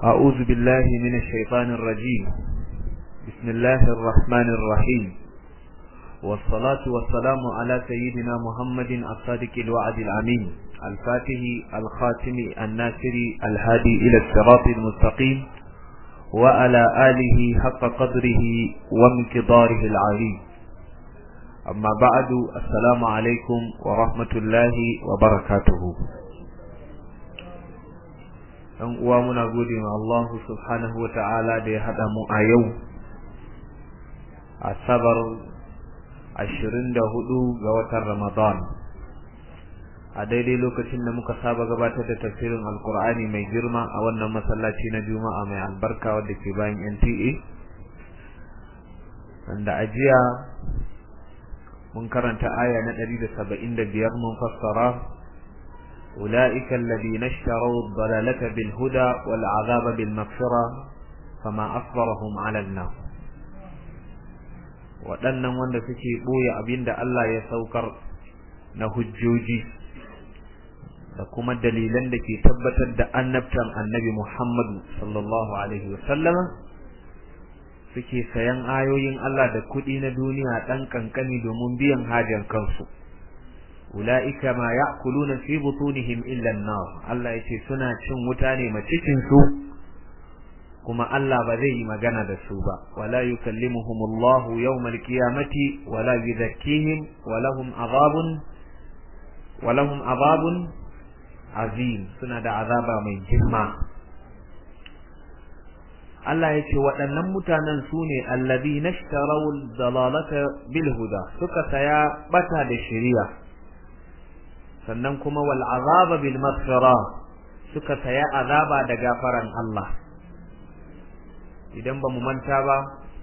أعوذ بالله من الشيطان الرجيم بسم الله الرحمن الرحيم والصلاة والسلام على سيدنا محمد الصادق الوعد الأمين الفاتح الخاتم الناصر الهادي إلى الصراط المستقيم وعلى آله حق قدره ومقداره العظيم أما بعد السلام عليكم ورحمة الله وبركاته ɗan uwa muna gode ma Allah subhanahu wa ta'ala da ya haɗa mu a yau asabar ashirin da hudu ga watan Ramadan a daidai lokacin da muka saba gabatar da tafsirin alkur'ani mai girma a wannan masallaci na juma'a mai albarka wadda ke bayan NTA wanda a jiya mun karanta aya na ɗari da saba'in da biyar mun fassara أولئك الذين اشتروا الضلالة بالهدى والعذاب بالمغفرة فما أصبرهم على النار waɗannan wanda suke ɓoye abin da Allah ya saukar na hujjoji da kuma dalilan da ke tabbatar da annabtan annabi Muhammadu sallallahu Alaihi wasallama suke sayan ayoyin Allah da kuɗi na duniya ɗan ƙanƙani domin biyan hajar kansu. ula'ika ma ya'kuluna fi butunihim illa an-nar Allah yace suna cin wuta ne macicin su kuma Allah ba zai yi magana da su ba wala yukallimuhumullahu yawmal qiyamati wala yuzakkihim wa lahum azabun wa lahum azabun azim suna da azaba mai girma Allah yace waɗannan mutanen su ne alladhina ishtaraw dalalata bil huda suka saya bata da shari'a sannan kuma wal azaba bil maghfira suka saya azaba da gafaran Allah idan ba mu manta ba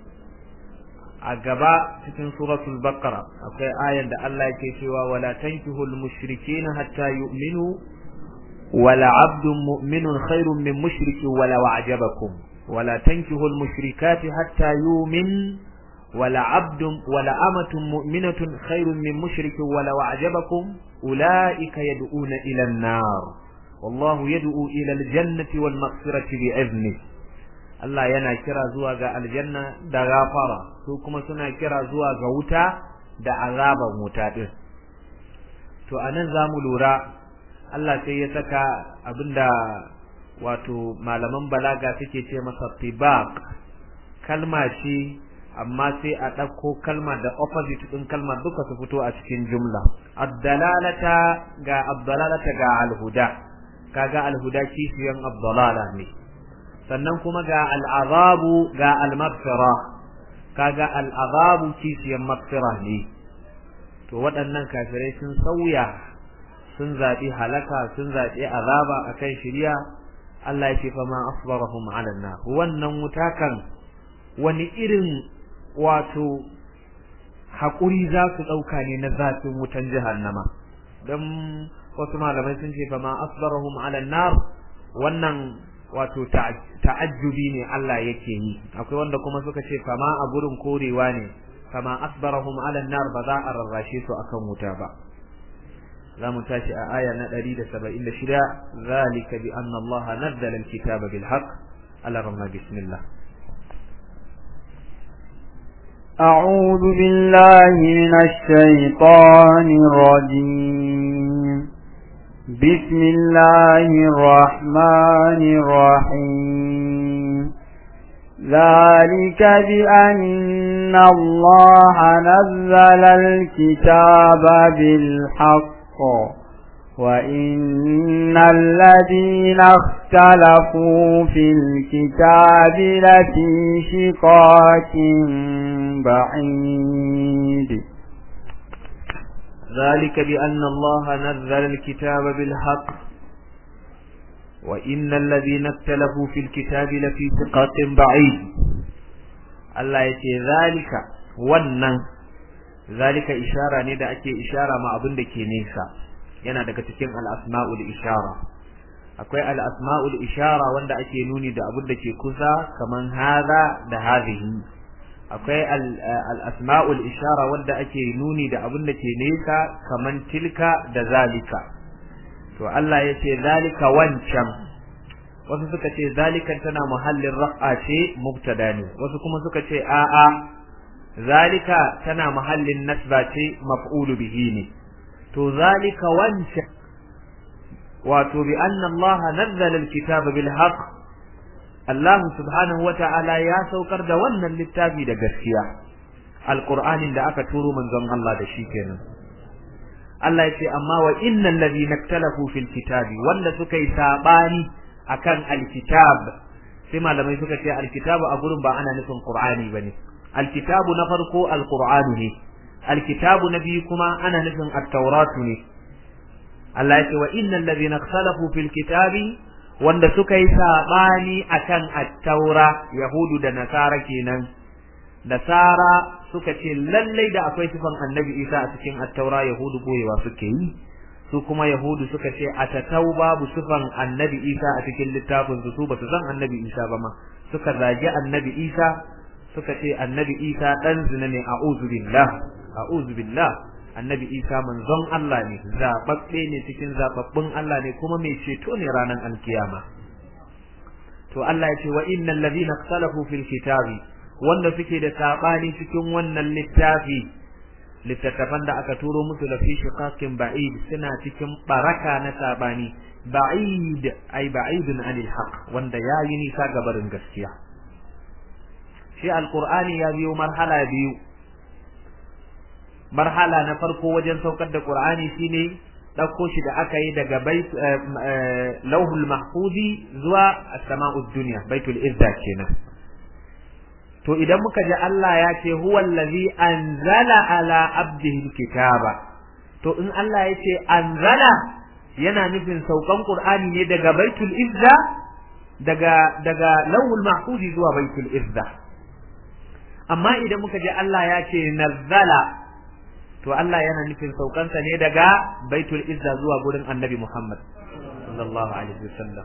a gaba cikin suratul baqara akwai ayan da Allah yake cewa wala tankihul mushrikeena hatta yu'minu wala 'abdun mu'minun khairun min mushrikin wala wa'jabakum wala tankihul mushrikati hatta yu'min ولا عبد ولا أمة مؤمنة خير من مشرك ولا وعجبكم أولئك يدعون إلى النار والله يدعو إلى الجنة والمغفرة بإذنه Allah yana kira zuwa ga aljanna da gafara su kuma suna kira zuwa ga wuta da azaban wuta din to anan zamu lura Allah sai ya saka abinda wato malaman balaga suke ce masa tibaq kalma ce amma sai a ɗauko kalma da opposite ɗin kalma duka su fito a cikin jumla addalalata ga abdalalata ga alhuda kaga alhuda kishiyan abdalala ne sannan kuma ga al'azabu ga al-maghfira kaga al'azabu kishiyan maghfira ne to waɗannan kafirai sun sauya sun zaɓi halaka sun zaɓi azaba akan shirya Allah ya ce fa ma asbarahum ala nar wannan wutakan wani irin wato haƙuri za su ɗauka ne na zafin wutan jahannama don wasu malamai sun ce fama asbarahum ala nar wannan wato ta'ajjubi ne Allah yake yi akwai wanda kuma suka ce fama a gurin korewa ne fama asbarahum ala nar ba za a rarrashe su akan wuta ba za mu tashi a aya na 176 zalika bi anna Allah nazzala al-kitaba bil haqq ala ramma bismillah أعوذ بالله من الشيطان الرجيم بسم الله الرحمن الرحيم ذلك بأن الله نزل الكتاب بالحق وإن الذين اختلفوا في الكتاب لفي شقاق بعيد ذلك بأن الله نزل الكتاب بالحق وإن الذين اختلفوا في الكتاب لفي شقاق بعيد الله يتي ذلك wannan zalika ishara ne da ake ishara ma abin da ke nesa yana daga cikin al-asma'ul ishara akwai al-asma'ul ishara wanda ake nuni da abin da ke kusa kaman hadha da hadhihi akwai al-asma'ul ishara wanda ake nuni da abin da ke nesa kaman tilka da zalika to Allah ya ce zalika wancan wasu suka ce zalikan tana muhallin raf'a ce mubtada ne wasu kuma suka ce a'a zalika tana muhallin nasba ce maf'ulu bihi ne to zalika wancan wato bi anna Allah nazzala al-kitaba bil haqq Allah subhanahu wa ta'ala ya saukar da wannan littafi da gaskiya alqur'anin da aka turo manzon Allah da shi kenan Allah ya ce amma wa innal ladhina ikhtalafu fil kitabi wanda suka yi sabani akan alkitab sai malamai suka ce alkitabu a gurin ba ana nufin qur'ani bane alkitabu na farko alqur'anu ne alkitabu na biyu kuma ana nufin at-tauratu ne Allah ya ce wa innal ladhina ikhtalafu fil kitabi wanda suka yi sabani akan at-taura yahudu da nasara kenan nasara suka ce lallai da akwai sifan annabi isa a cikin at-taura yahudu boyewa suke yi su kuma yahudu suka ce a tatau babu sifan annabi isa a cikin littafin su ba su san annabi isa ba ma suka zagi annabi isa suka ce annabi isa dan zina ne a'udhu billah a'udhu billah annabi isa manzon Allah ne zababbe ne cikin zababbun Allah ne kuma mai ceto ne ranar alkiyama to Allah ya ce wa innal ladhina ikhtalafu fil kitabi wanda suke da sabani cikin wannan littafi littattafan da aka turo musu da fi shiqaqin ba'id suna cikin baraka na sabani ba'id ay ba'idun anil haqq wanda yayi nisa ga barin gaskiya shi alqur'ani ya biyo marhala biyu marhala na farko wajen saukar da qur'ani shine dauko shi da aka yi daga bait lauhul mahfuzi zuwa as-sama'ud dunya baitul izza kenan to idan muka ji Allah ya ce huwa allazi anzala ala abdihi kitaba to in Allah ya ce anzala yana nufin saukan Qur'ani ne daga baitul izza daga daga lawul mahfuzi zuwa baitul izza amma idan muka ji Allah ya ce nazzala to Allah yana nufin saukansa ne daga baitul izza zuwa gurin annabi Muhammad sallallahu alaihi wasallam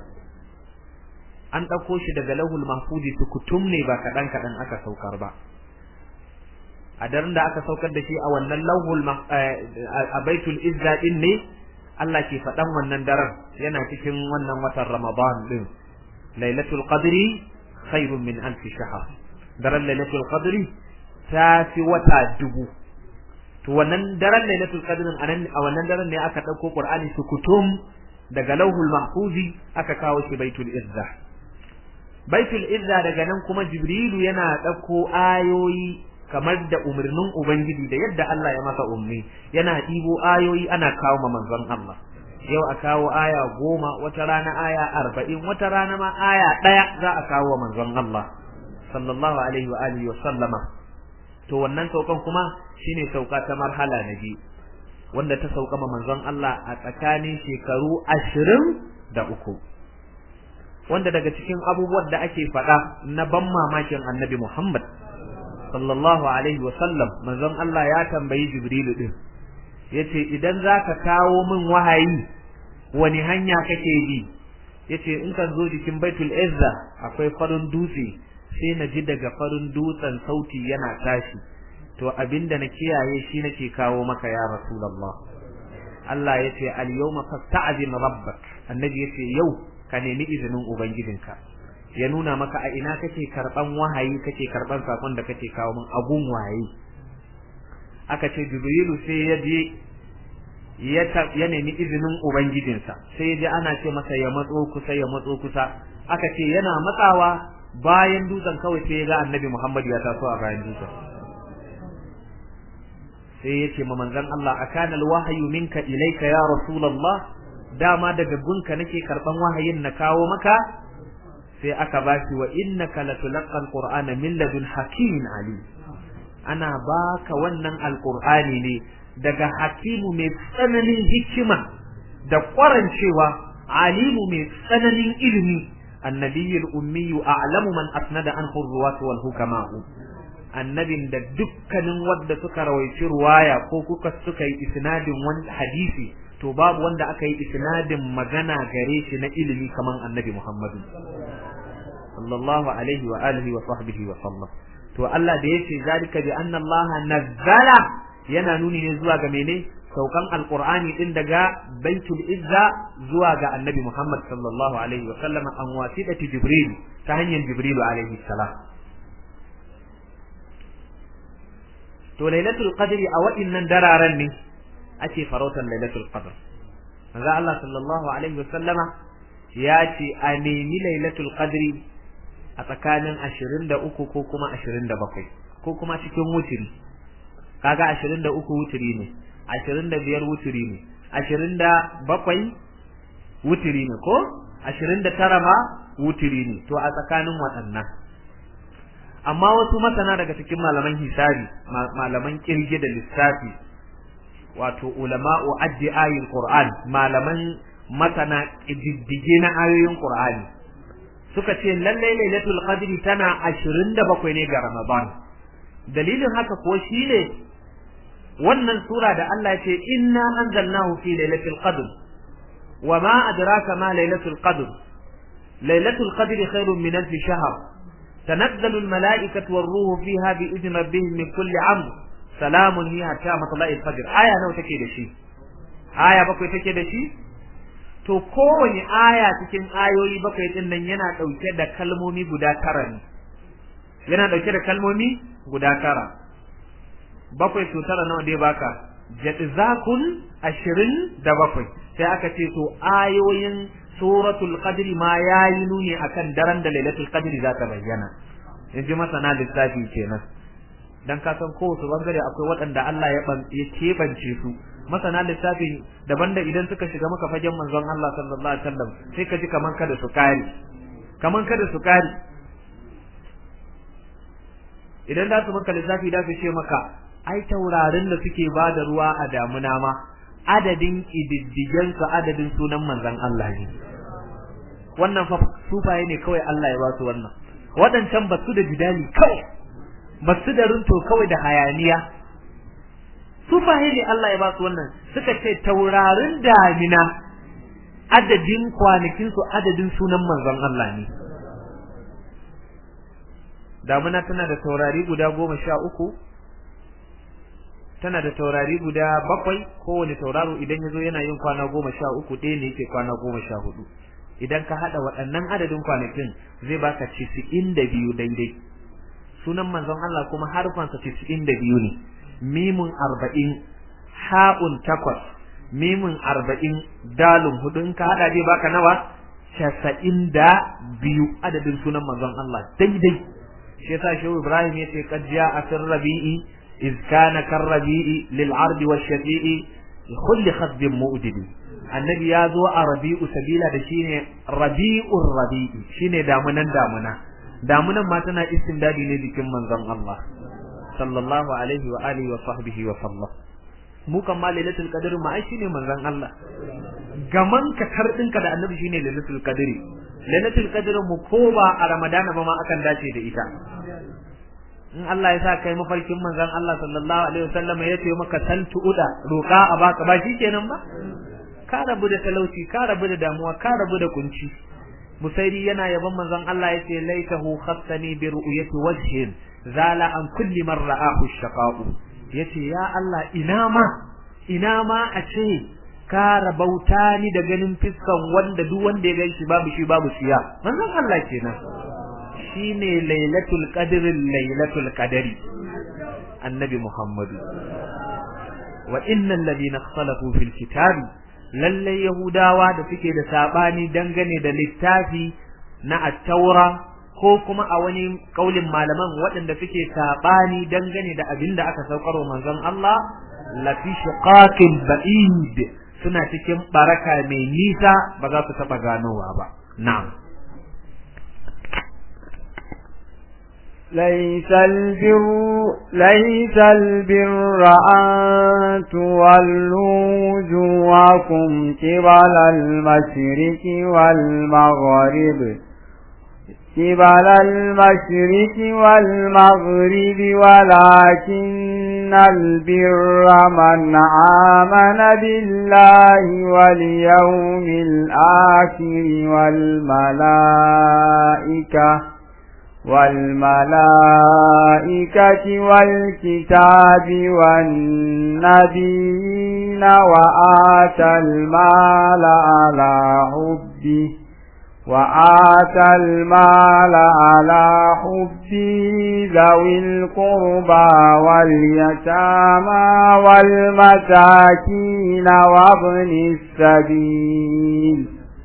an ɗauko shi daga lahul mahfudi tukutum ne ba kaɗan kaɗan aka saukar ba a daren da aka saukar da shi a wannan lahul a baitul izza din ne Allah ke faɗan wannan daren yana cikin wannan watan ramadan din lailatul qadri khairun min alf shahr daren lailatul qadri ta fi wata dubu to wannan daren lailatul qadri a wannan daren ne aka ɗauko qur'ani tukutum daga lauhul mahfuzi aka kawo shi baitul izza baitul izza daga nan kuma jibrilu yana ɗauko ayoyi kamar da umarnin ubangiji da yadda Allah ya masa ummi yana ɗibo ayoyi ana kawo ma manzon Allah yau a kawo aya goma wata rana aya arba'in wata rana ma aya ɗaya za a kawo wa manzon Allah sallallahu alaihi wa alihi wa sallama to wannan saukan kuma shine sauka ta marhala na biyu wanda ta sauka ma manzon Allah a tsakanin shekaru ashirin da uku wanda daga cikin abubuwan da ake faɗa na ban mamakin annabi Muhammad sallallahu alaihi wa sallam manzon Allah ya tambayi Jibrilu din yace idan zaka kawo min wahayi wani hanya kake bi yace in kan zo jikin Baitul Izza akwai farin dutse sai na ji daga farin dutsen sauti yana tashi to abinda na kiyaye shi nake kawo maka ya Rasulullah Allah yace al-yawma fasta'zim rabbak annabi yace yau ka nemi izinin ubangijinka ya nuna maka a ina kake karban wahayi kake karban sakon da kake kawo min abun wahayi aka ce jibrilu sai ya je ya ya nemi izinin ubangijinsa sai ya je ana ce masa ya matso kusa ya matso kusa aka ce yana matsawa bayan dutsen kawai sai ya ga annabi Muhammad ya taso a bayan dutsen sai ya ce ma manzon Allah akana alwahyu minka ilayka ya rasulullah dama daga gunka nake karban wahayin na kawo maka sai aka bashi wa innaka latulqa alqur'ana min ladun hakimin ali ana baka wannan alqur'ani ne daga hakimu mai tsananin hikima da kwarancewa alimu mai tsananin ilimi annabiyul ummi a'lamu man asnada an ruwat wal hukama'u annabin da dukkanin wanda suka rawaici ruwaya ko kuka suka yi isnadin wani hadisi to babu wanda aka yi isnadin magana gare shi na ilimi kaman annabi Muhammadu sallallahu alaihi wa alihi wa sahbihi wa sallam to Allah da yace zalika bi anna Allah nazzala yana nuni ne zuwa ga mene saukan alqur'ani din daga baitul izza zuwa ga annabi Muhammad sallallahu alaihi wa sallama an wasidati jibril ta hanyar jibril alaihi salam to lailatul qadri a waɗannan dararen ne ake farautar lailatul qadr manzo Allah sallallahu alaihi wa sallama ya ce a nemi lailatul qadri a tsakanin 23 ko kuma 27 ko kuma cikin wutiri kaga 23 wutiri ne 25 wutiri ne 27 wutiri ne ko 29 ma wutiri ne to a tsakanin waɗannan amma wasu masana daga cikin malaman hisabi malaman kirge da lissafi wato ulama'u addi ayin qur'an malaman masana diddige na ayoyin qur'ani suka ce lalle lailatul qadri tana 27 ne ga ramadan dalilin haka ko shine wannan sura da Allah ya ce inna anzalnahu fi lailatul qadr wama adraka ma lailatul qadr lailatul qadri khairun min alf shahr تنزل الملائكة والروح فيها بإذن ربهم من كل عمر سلام هي حتى مطلع الفجر آية نو take da shi aya bakwai take da shi to kowane aya cikin ayoyi bakwai din nan yana dauke da kalmomi guda tara ne yana dauke da kalmomi guda tara bakwai to tara nawa dai baka jadzakun ashirin da bakwai sai aka ce to ayoyin suratul qadri ma yayi nuni akan daren da lailatul qadri za ta bayyana in ji masana lissafi kenan dan ka san kowace bangare akwai waɗanda Allah ya ya kebance su masana lissafi daban da idan suka shiga maka fagen manzon Allah sallallahu alaihi wasallam sai ka ji kaman kada su kare kaman kada su kare idan da su maka lissafi da su ce maka ai taurarin da suke bada ruwa a damuna ma adadin kididdigen su adadin sunan manzon Allah ne wannan fa sufaye ne kawai Allah ya ba su wannan waɗancan ba su da jidali kawai ba su da runto kawai da hayaniya sufaye ne Allah ya ba su wannan suka ce taurarin damina adadin kwanakin su adadin sunan manzon Allah ne damina tana da taurari guda goma sha uku tana da taurari guda bakwai kowane tauraro idan ya zo yana yin kwana goma sha uku ɗaya ne yake kwana goma sha hudu idan ka haɗa waɗannan adadin kwanakin zai baka cisi'in da biyu daidai sunan manzon Allah kuma harfansa cisi'in da biyu ne mimun arba'in ha'un takwas mimun arba'in dalun hudu in ka haɗa zai baka nawa casa'in da biyu adadin sunan manzon Allah daidai shi yasa shehu Ibrahim ya ce qad ja'a fir rabi'i iz kana kar rabi'i lil ardi wash shafi'i kulli khadbin mu'didi annabi ya zo a rabi'u sabila da shine rabi'ur rabi'i shine damunan damuna damunan ma tana istindadi ne jikin manzon Allah sallallahu alaihi wa alihi wa sahbihi wa sallam mu kan ma lailatul qadr ma ai shine manzon Allah gaman ka kardinka da annabi shine lailatul qadr lailatul qadr mu ko ba a ramadana ba ma akan dace da ita in Allah ya sa kai mafarkin manzon Allah sallallahu alaihi wasallam ya ce maka saltu uda roka a baka ba shikenan ba ka rabu da talauci ka rabu da damuwa ka rabu da kunci musairi yana yaban manzon Allah yace laitahu khassani bi ru'yati wajhin zala an kulli man ra'ahu shaqa'u yace ya Allah ina ma ina ma a ce ka rabauta ni da ganin fiskan wanda duk wanda ya ganshi babu shi babu siya manzon Allah kenan shine lailatul qadr lailatul qadri annabi muhammadu wa innal ladina ikhtalafu fil kitabi lallai Yahudawa da suke da sabani dangane da littafi na attaura ko kuma a wani kaulin malaman waɗanda suke sabani dangane da abin da aka saukar wa manzon Allah lafi shiqaqin ba'id suna cikin baraka mai nisa ba za su taɓa ganowa ba na'am ليس البر ليس البر أن تولوا وجوهكم قبل المشرق والمغرب قبل المشرق والمغرب ولكن البر من آمن بالله واليوم الآخر والملائكة والملائكة والكتاب والنبيين وآتى المال على حبه وآتى المال على حبه ذوي القربى واليتامى والمساكين وابن السبيل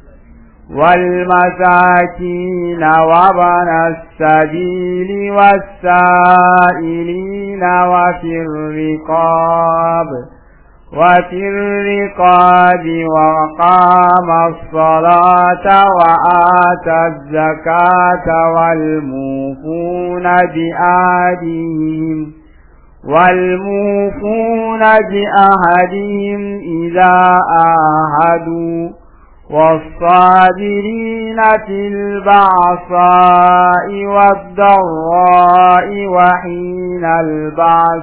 والمساكين وابن السبيل والسائلين وفي الرقاب وفي الرقاب وقام الصلاة وآتى الزكاة والموفون بآدهم والموفون بأهدهم إذا آهدوا والصابرين في البعصاء والضراء وحين البعث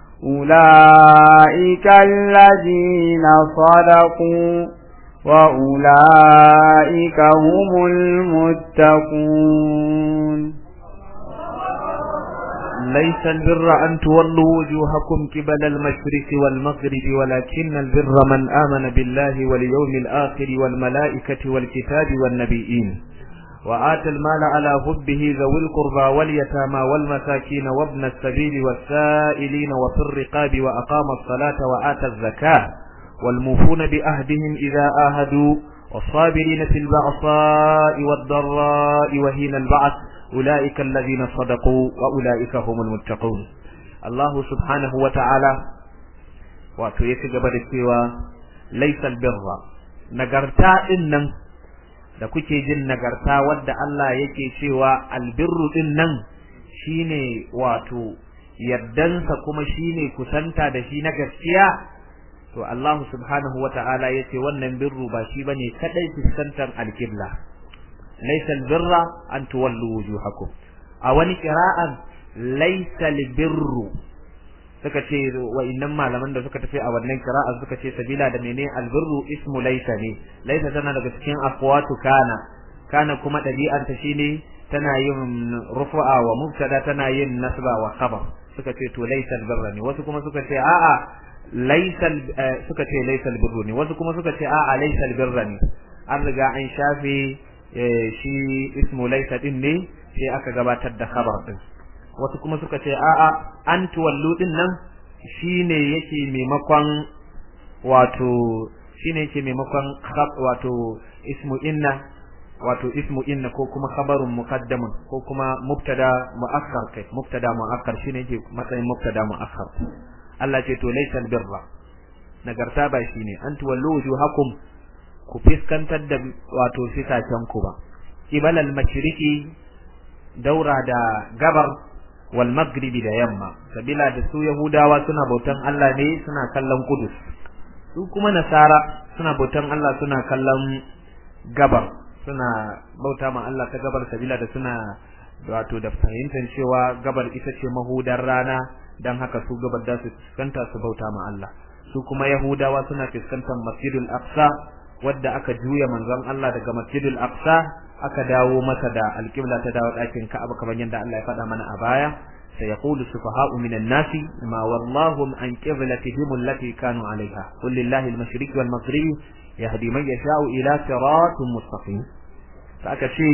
أولئك الذين صدقوا وأولئك هم المتقون ليس البر أن تولوا وجوهكم قبل المشرق والمغرب ولكن البر من آمن بالله واليوم الآخر والملائكة والكتاب والنبيين وآتى المال على حبه ذوي القربى واليتامى والمساكين وابن السبيل والسائلين وفي الرقاب وأقام الصلاة وآتى الزكاة والموفون بأهدهم إذا آهدوا والصابرين في البعصاء والضراء وهين البعث أولئك الذين صدقوا وأولئك هم المتقون الله سبحانه وتعالى وتيك قبل السوى ليس البر نقرتا إنن da kuke jin nagarta wadda Allah yake cewa albirru din nan shine wato yardansa kuma shine kusanta da shi na gaskiya to Allah subhanahu wata'ala yace wannan birru ba shi bane kadai fuskantar alqibla laysa albirra an tuwallu wujuhakum a wani qira'an laysa albirru suka ce wa innan malaman da suka tafi a wannan qira'a suka ce sabila da mene albirru ismu laysa ne laysa tana daga cikin aqwatu kana kana kuma dabi'ar ta shine tana yin rufu'a wa mubtada tana yin nasba wa khabar suka ce to laysa albirra ne wasu kuma suka ce a'a laysa suka ce laysa albirru ne wasu kuma suka ce a'a laysa albirra ne an riga an shafe shi ismu laysa din ne sai aka gabatar da khabar din wasu kuma suka ce a'a an tuwallu din nan shine yake maimakon wato shine yake maimakon wato ismu inna wato ismu inna ko kuma khabarun muqaddamun ko kuma mubtada muakkar kai mubtada muakkar shine yake matsayin mubtada muakkar Allah ce to laysa birra nagarta ba shine an tuwallu wujuhakum ku fiskantar da wato fisacen ku ba kibalal mashriqi daura da gabar wal maghribi da yamma sabila da su yahudawa suna bautan Allah ne suna kallon kudus su kuma nasara suna bautan Allah suna kallon gabar suna bauta ma Allah ta gabar sabila da suna wato da fahimtar cewa gabar ita ce mahudar rana dan haka su gabar da su fuskanta su bauta ma Allah su kuma yahudawa suna fuskantar masjidul aqsa wadda aka juya manzon Allah daga masjidul aqsa aka dawo masa da alƙibla ta dawo ɗakin Ka'aba kamar yadda Allah ya faɗa mana a baya sayaqulu sufaha'u minan nasi ma wallahu an qiblatihim allati kanu 'alayha qul lillahi al-mashriq wal maghrib yahdi man yasha'u ila siratin mustaqim aka ce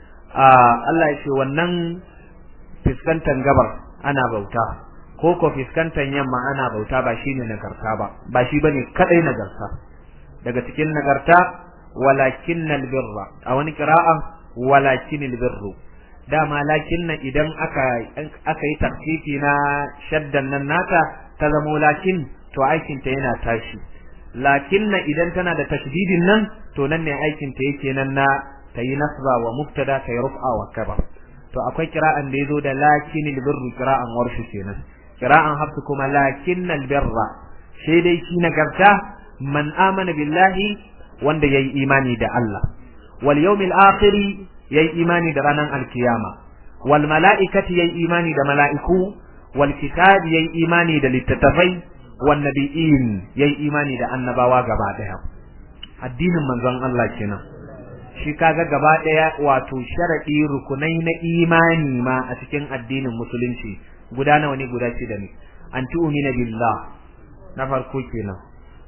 Allah ya ce wannan fiskantan gabar ana bauta ko ko fiskantan yamma ana bauta ba shine nagarta ba ba shi bane kadai nagarta daga cikin nagarta walakin albirra a wani qira'a walakin albirru dama lakinna idan aka aka yi tafsiri na shaddan nan nata ta zamo lakin to aikin ta yana tashi lakinna idan tana da tashdidin nan to nan ne aikin ta yake nan na tayi nasba wa mubtada tayi rufa wa kabar to akwai qira'an da yazo da lakin albirru qira'an warshu kenan qira'an hafsu kuma lakin albirra sai dai shi nagarta man amana billahi wanda yayi imani da Allah wal yawmil akhir yayi imani da ranar alkiyama wal mala'ikati yayi imani da mala'iku wal kitabi yayi imani da littattafai wan nabiyyin yayi imani da annabawa gaba daya addinin manzon Allah kenan shi kaga gaba daya wato sharadi rukunai na imani ma a cikin addinin musulunci guda nawa ne guda shida ne an tu'mina billah na farko kenan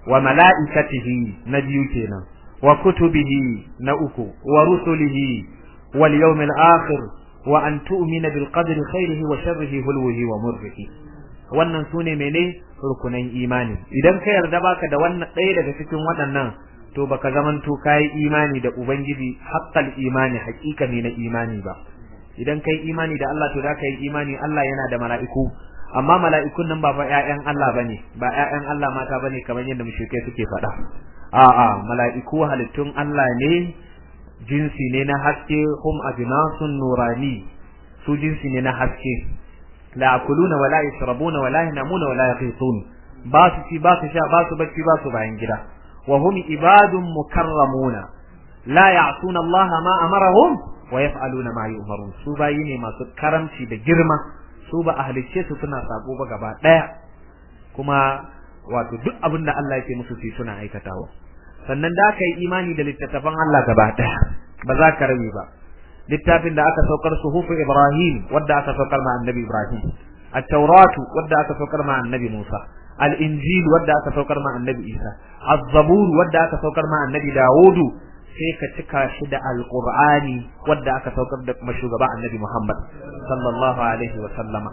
wa mala'ikatihi na biyu kenan wa kutubihi na uku wa rusulihi wal yawmil akhir wa an tu'mina bil qadri khairihi wa sharrihi hulwihi wa murrihi wannan sune mene rukunan imani idan ka yarda baka da wannan ɗaya daga cikin waɗannan to baka zamanto kai imani da ubangiji haqqal imani haƙiƙani na imani ba idan kai imani da Allah to zaka yi imani Allah yana da mala'iku amma mala'ikun nan ba fa ƴaƴan Allah bane ba ƴaƴan Allah mata bane kamar yadda mushrikai suke faɗa a'a mala'iku halittun Allah ne jinsi ne na haske hum abinasun nurani su jinsi ne na haske la akuluna wala yashrabuna wala yanamuna wala yaqitun ba su ci ba su sha ba su bacci ba su bayan gida wa hum ibadun mukarramuna la ya'suna Allah ma amarahum wa yaf'aluna ma yu'marun su bayi ne masu karamci da girma su ba a halicce su suna sako ba gaba daya kuma wato duk abin da Allah yake musu su suna aikatawa sannan da aka yi imani da littattafan Allah gaba daya ba za ka rabe ba littafin da aka saukar suhufu Ibrahim wadda aka saukar ma annabi Ibrahim at-tauratu wadda aka saukar ma annabi Musa al-injil wadda aka saukar ma annabi Isa az-zabur wadda aka saukar ma annabi Dawudu sai ka cika shi da alqur'ani wadda aka saukar da shugaba annabi Muhammad sallallahu alaihi wa sallama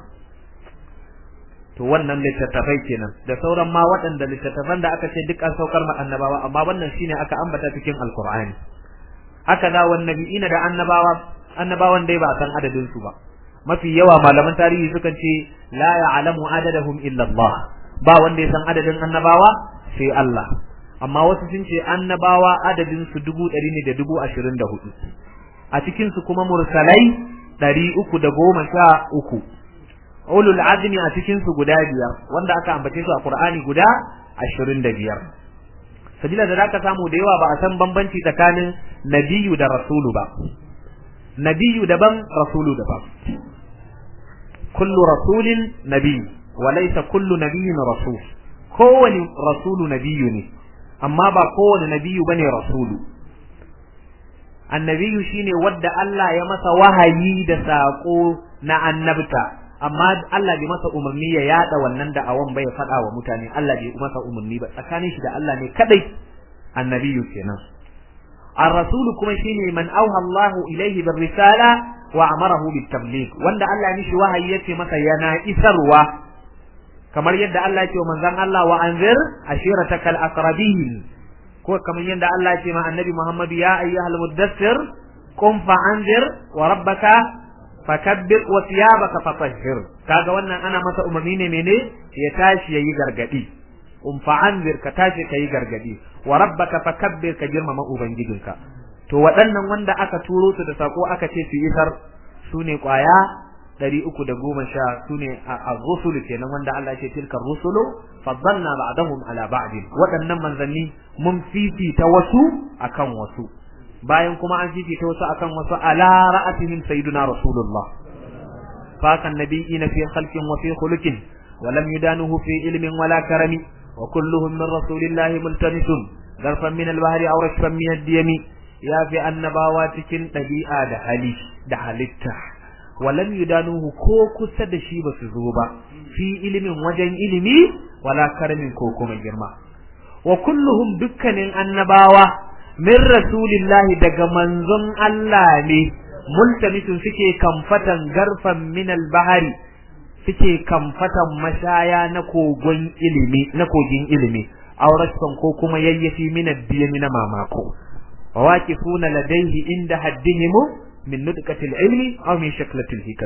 to wannan littattafai kenan da sauran ma waɗanda littattafan da aka ce duk an saukar ma annabawa amma wannan shine aka ambata cikin alqur'ani haka da wan nabiyina da annabawa annabawan dai ba san adadin su ba mafi yawa malaman tarihi sukan ce la ya'lamu adadahum illa Allah ba wanda ya san adadin annabawa sai Allah amma wasu sun ce annabawa adadin su dubu ɗari ne da dubu ashirin da hudu a cikin su kuma mursalai ɗari uku da goma sha uku ulul azmi a cikin su guda biyar wanda aka ambace su a qur'ani guda ashirin da biyar sabila da zaka samu da yawa ba a san bambanci tsakanin nabiyu da rasulu ba nabiyu daban rasulu daban kullu rasulin nabi wa laysa kullu nabiyyin rasul kowani rasulu nabiyu ne amma ba kowane nabiyu bane rasulu annabiyu shine wadda Allah ya masa wahayi da sako na annabta amma Allah bai masa umarni ya yada wannan da'awan bai faɗa wa mutane Allah bai masa umarni ba tsakanin shi da Allah ne kadai annabiyu kenan ar-rasulu kuma shine man auha Allahu ilayhi bir risala wa amarahu bit tabligh wanda Allah ya mishi wahayi yace masa yana isarwa kamar yadda Allah ya ce wa manzon Allah wa anzir ashiratakal aqrabin ko kamar yadda Allah ya ce ma annabi Muhammad ya ayyuhal muddassir qum fa anzir wa rabbaka fakabbir wa thiyabaka fatahhir kaga wannan ana masa umarni ne mene ya tashi yayi gargadi um fa anzir ka tashi kayi gargadi wa rabbaka fakabbir ka girmama ubangijinka to waɗannan wanda aka turo su da sako aka ce su isar su ne kwaya ɗari uku da goma sha su ne a rusulu kenan wanda Allah ce tilka rusulu faddalna ba'dahum ala ba'd waɗannan manzanni mun fifita wasu akan wasu bayan kuma an fifita wasu akan wasu ala ra'atihim sayyiduna rasulullah fa kan nabiyina fi khalqin wa fi khuluqin wa lam yudanuhu fi ilmin wala karami wa kulluhum min rasulillahi multamisun garfan min al-bahri aw rashfan min ad-diyami ya fi annabawa cikin ɗabi'a da hali da halitta walam yudanuhu ko kusa da shi basu zo ba fi ilimin wajen ilimi wala karamin ko kuma girma wa kulluhum dukkanin annabawa min rasulillahi daga manzon Allah ne multamisun suke kamfatan garfan min al-bahari suke kamfatan mashaya na kogon ilimi na kogin ilimi auraskan ko kuma yayyafi min ad-diyami na mamako وواقفون لديه عند حدهم من ندقة العلم أو من شكلة الحكم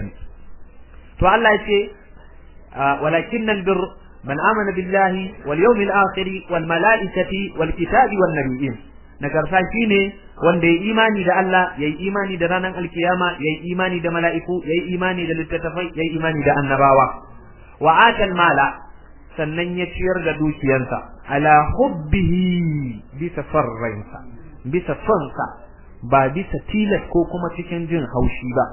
فالله يقول ولكن البر من آمن بالله واليوم الآخر والملائكة والكتاب والنبيين nagarta shine wanda ya imani da Allah yayi imani da ranar alkiyama yayi imani da mala'iku yayi imani da littattafai yayi imani da annabawa wa atal mala sannan ya ciyar da dukiyarsa ala hubbihi bisa farransa bisa sonsa ba bisa tilas ko kuma cikin jin haushi ba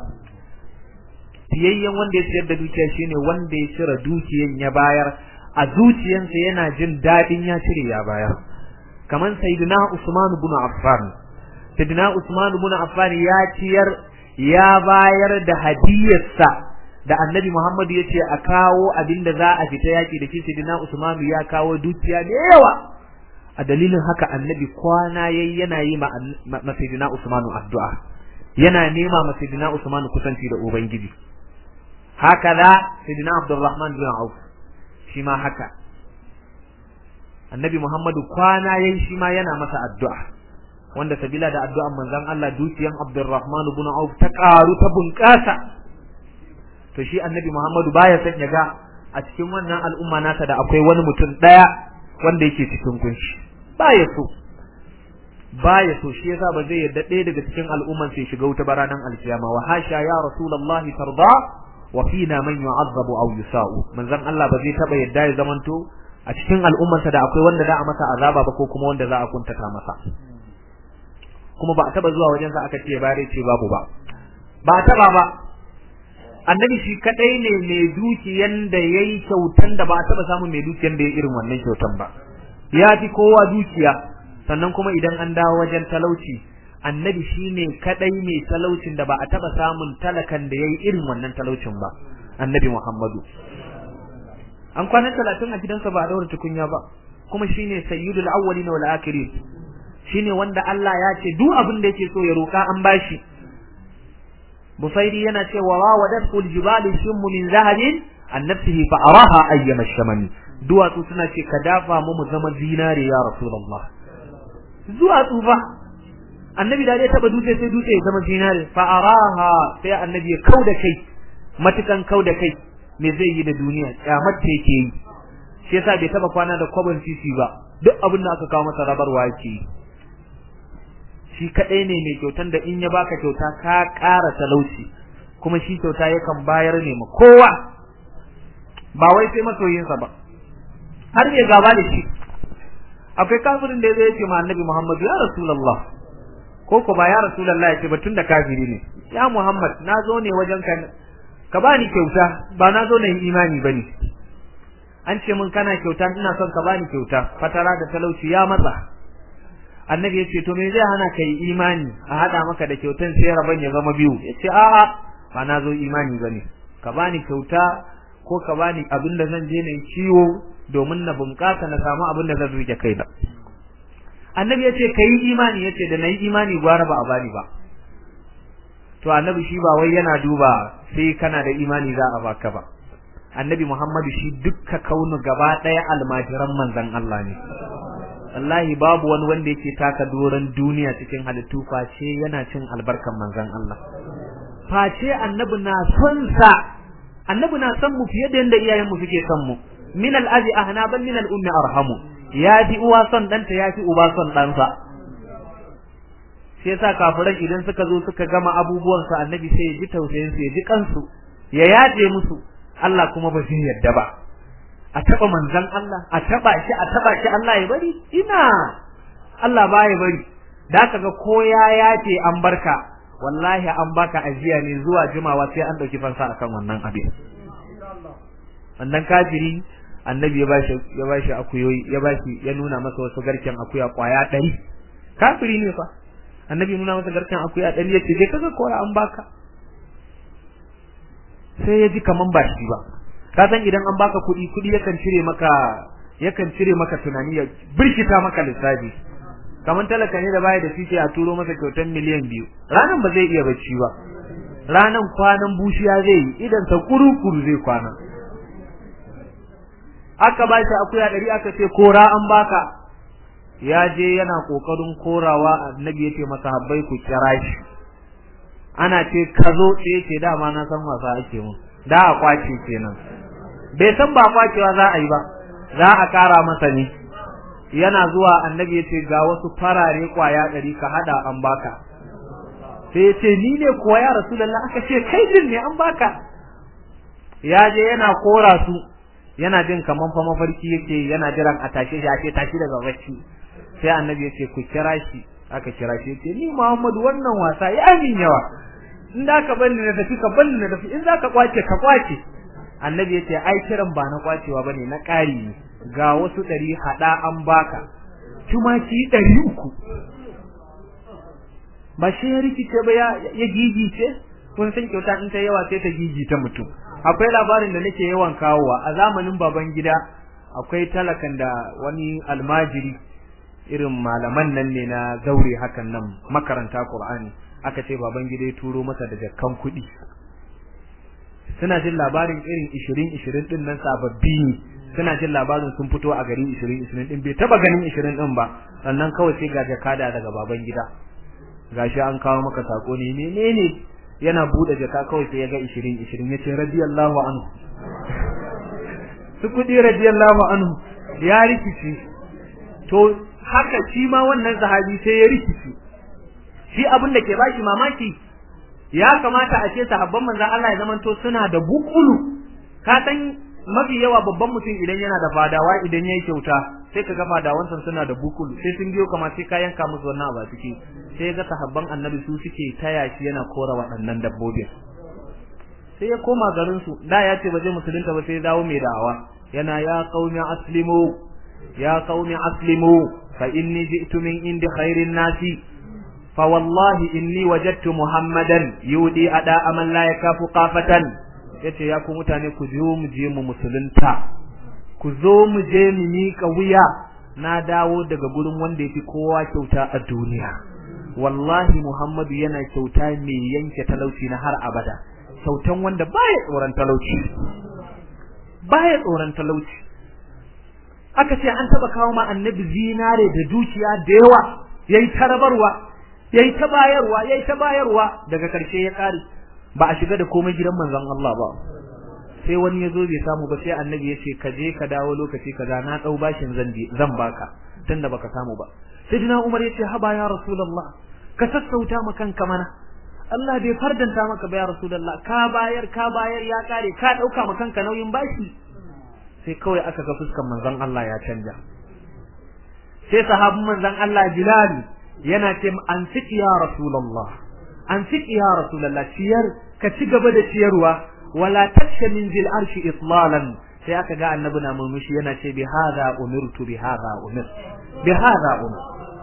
fiyayyen wanda ya ciyar da dukiya shine wanda ya cire dukiyan ya bayar a zuciyansa yana jin daɗin ya cire ya bayar kamar sayyidina Usman ibn Affan sayyidina Usman ibn Affan ya ciyar ya bayar da hadiyarsa da Annabi Muhammad ya ce a kawo abinda za a fita yaki da shi sayyidina Usman ya kawo dukiya da yawa a dalilin haka annabi kwana yayi yana yi ma sayyidina Usmanu addu'a yana nema ma sayyidina Usmanu kusanci da ubangiji haka da sayyidina Abdurrahman bin Auf shi ma haka annabi Muhammadu kwana yayi shi ma yana masa addu'a wanda sabila da addu'an manzon Allah dukiyan Abdurrahman bin Auf ta karu ta bunƙasa to shi annabi Muhammadu baya son ya ga a cikin wannan al'umma nasa da akwai wani mutum daya wanda yake cikin kunshi baya so baya so shi yasa ba zai yarda ɗaya daga cikin al'umman sai shiga wuta baranan alkiyama wa hasha ya rasulullahi tarda wa fina man yu'azzabu aw yusa'u manzon Allah ba zai taba yadda ya zamanto a cikin al'ummarsa da akwai wanda za a masa azaba ba ko kuma wanda za a kuntata masa kuma ba a taba zuwa wajen sa aka ce bare ce babu ba ba a taba ba annabi shi kadai ne mai dukiyan da yayi kyautan da ba a taba samun mai dukiyan da ya irin wannan kyautan ba ya fi kowa dukiya sannan kuma idan an dawo wajen talauci annabi shine kadai mai talaucin da ba a taba samun talakan da yayi irin wannan talaucin ba annabi Muhammadu an kwana 30 a gidansa ba a daura tukunya ba kuma shine sayyidul awwalin wal akhirin shine wanda Allah ya ce duk abin da yake so ya roka an bashi Busairi yana cewa wa wadatul jibali shimmu min zahabin an nafsihi fa araha ayyama shamani duwatsu suna ce ka dafa mu mu zama zinare ya rasulullah duwatsu ba annabi da ya taba dutse sai dutse ya zama zinare fa araha sai annabi ya kauda kai matukan kauda kai me zai yi da duniya kyamar ta yake yi shi yasa bai taba kwana da kwabon sisi ba duk abin da aka kawo masa rabarwa yake shi kadai ne mai kyautan da in ya baka kyauta ka ƙara talauci kuma shi kyauta yakan bayar ne ma kowa ba wai sai masoyinsa ba har ya gaba da shi akwai kafirin da zai ce ma annabi Muhammad ya rasulullah ko ko ba ya rasulullah ya ce ba tunda kafiri ne ya Muhammad na zo ne wajen ka ka bani kyauta ba na zo na yi imani bane an ce mun kana kyauta ina son ka bani kyauta fatara da talauci ya matsa annabi ya ce to me zai hana kai imani a hada maka da kyautan sai raban ya zama biyu ya ce a'a ba na zo imani bane ka bani kyauta ko ka bani abin da zan je na ciwo domin na bunƙasa na samu abin da zan rike kai da annabi ya ce kai imani ya ce da na yi imani gwara ba a bani ba to annabi shi ba wai yana duba sai kana da imani za a baka ba annabi muhammadu shi dukka kaunu gaba ɗaya almajiran manzon Allah ne wallahi babu wani wanda yake taka doron duniya cikin halittu face yana cin albarkan manzon Allah face annabi na son sa annabi na son mu fiye da yanda iyayen mu suke son mu min al-abi ahna bal min al-ummi arhamu ya fi uwa son danta ya fi uba son ɗansa sai yasa kafiran idan suka zo suka gama abubuwan su annabi sai ya ji tausayin su ya ji kansu ya yaje musu Allah kuma ba zai yadda ba a taba manzon Allah a taba shi a taba shi Allah ya bari ina Allah ba ya bari da kaga ko ya yace an barka wallahi an baka ajiya ne zuwa jimawa sai an dauki fansa akan wannan abin wannan kafiri annabi ya bashi ya bashi akuyoyi ya bashi ya nuna masa wasu garken akuya kwaya ɗari kafiri ne fa annabi ya nuna masa garken akuya ɗari ya ce je kaga koya an baka sai ya ji kaman ba shi ba ka san idan an baka kuɗi kuɗi yakan cire maka yakan cire maka tunani ya birkita maka lissafi kaman talaka ne da baya da fice a turo masa kyautar miliyan biyu ranan ba zai iya bacci ba ranan kwanan bushiya zai yi idan sa kuru-kuru zai kwana aka ba shi akuya ɗari aka ce kora an baka ya je yana kokarin korawa annabi ya ce masa habbai ku kira shi ana ce ka zo ce ce dama na san wasa ake mun da a kwace kenan bai san ba kwacewa za a yi ba za a kara masa ne yana zuwa annabi ya ce ga wasu farare kwaya ɗari ka hada an baka sai ya ce ni ne kuwa ya rasulullah aka ce kai din ne an baka ya je yana kora su yana jin kaman fa mafarki yake yana jiran a tashe shi a ce tashi daga bacci sai annabi ya ce ku kira shi aka kira shi ce ni Muhammadu wannan wasa ya min yawa in da ka bani na tafi ka bani na tafi in za ka kwace ka kwace annabi ya ce ai kiran ba na kwacewa bane na ƙari ne ga wasu ɗari haɗa an baka tumaki ɗari uku ba shi ya rikice ba ya gigice kun san kyauta in ta yawa sai ta gigita mutum akwai labarin da nake yawan kawowa a zamanin baban gida akwai talakan da wani almajiri irin malaman nan ne na zaure hakan nan makaranta Qur'ani aka ce baban gida ya turo masa da jakkan kuɗi suna jin labarin irin 20 20 din nan sababbi ne suna jin labarin sun fito a gari 20 20 din bai taba ganin 20 din ba sannan kawai sai ga jakada daga baban gida gashi an kawo maka sako ne menene yana bude jaka kawai sai ya ga 20 20 yace radiyallahu anhu su kudi radiyallahu anhu ya rikici to haka shi ma wannan sahabi sai ya rikici shi abin da ke bashi mamaki ya kamata a ce sahabban manzon Allah ya zamanto suna da bukulu ka san mafi yawa babban mutum idan yana da fadawa idan yayi kyauta sai ka ga fadawansa suna da bukulu sai sun biyo kamar sai ka yanka musu wannan abu ciki sai ga sahabban annabi su suke taya shi yana kora waɗannan dabbobin sai ya koma garin su da ya ce ba zai musulunta ba sai ya dawo mai da'awa yana ya qaumi aslimu ya qaumi aslimu fa inni ji'tu min indi khairin nasi fa wallahi inni wajadtu muhammadan yudi ada aman la yakafu qafatan yace ya ku mutane ku zo mu je mu musulunta ku zo mu je mu miƙa wuya na dawo daga gurin wanda yafi kowa kyauta a duniya wallahi muhammadu yana kyauta mai yanke talauci na har abada kyautan wanda baya tsoron talauci baya tsoron talauci aka ce an taba kawo ma annabi zinare da dukiya da yawa yayi tarabarwa yayi ta bayarwa yayi ta bayarwa daga karshe ya kare ba a shiga da komai gidan manzon Allah ba sai wani yazo bai samu ba sai annabi ya ce ka je ka dawo lokaci kaza na dau bashin zan zan baka tunda baka samu ba sayyidina Umar ya ce haba ya rasulullah ka sassauta ma kanka mana Allah bai fardanta maka ba ya rasulullah ka bayar ka bayar ya kare ka dauka ma kanka nauyin bashi sai kawai aka ga fuskan manzon Allah ya canja sai sahabin manzon Allah Bilal yana ce an siki ya rasulullah an siki ya rasulullah ciyar ka ci gaba da ciyarwa wala taksha min zil arshi itlalan sai aka ga annabi na murmushi yana ce bi hadha umirtu bi hadha umir bi hadha umir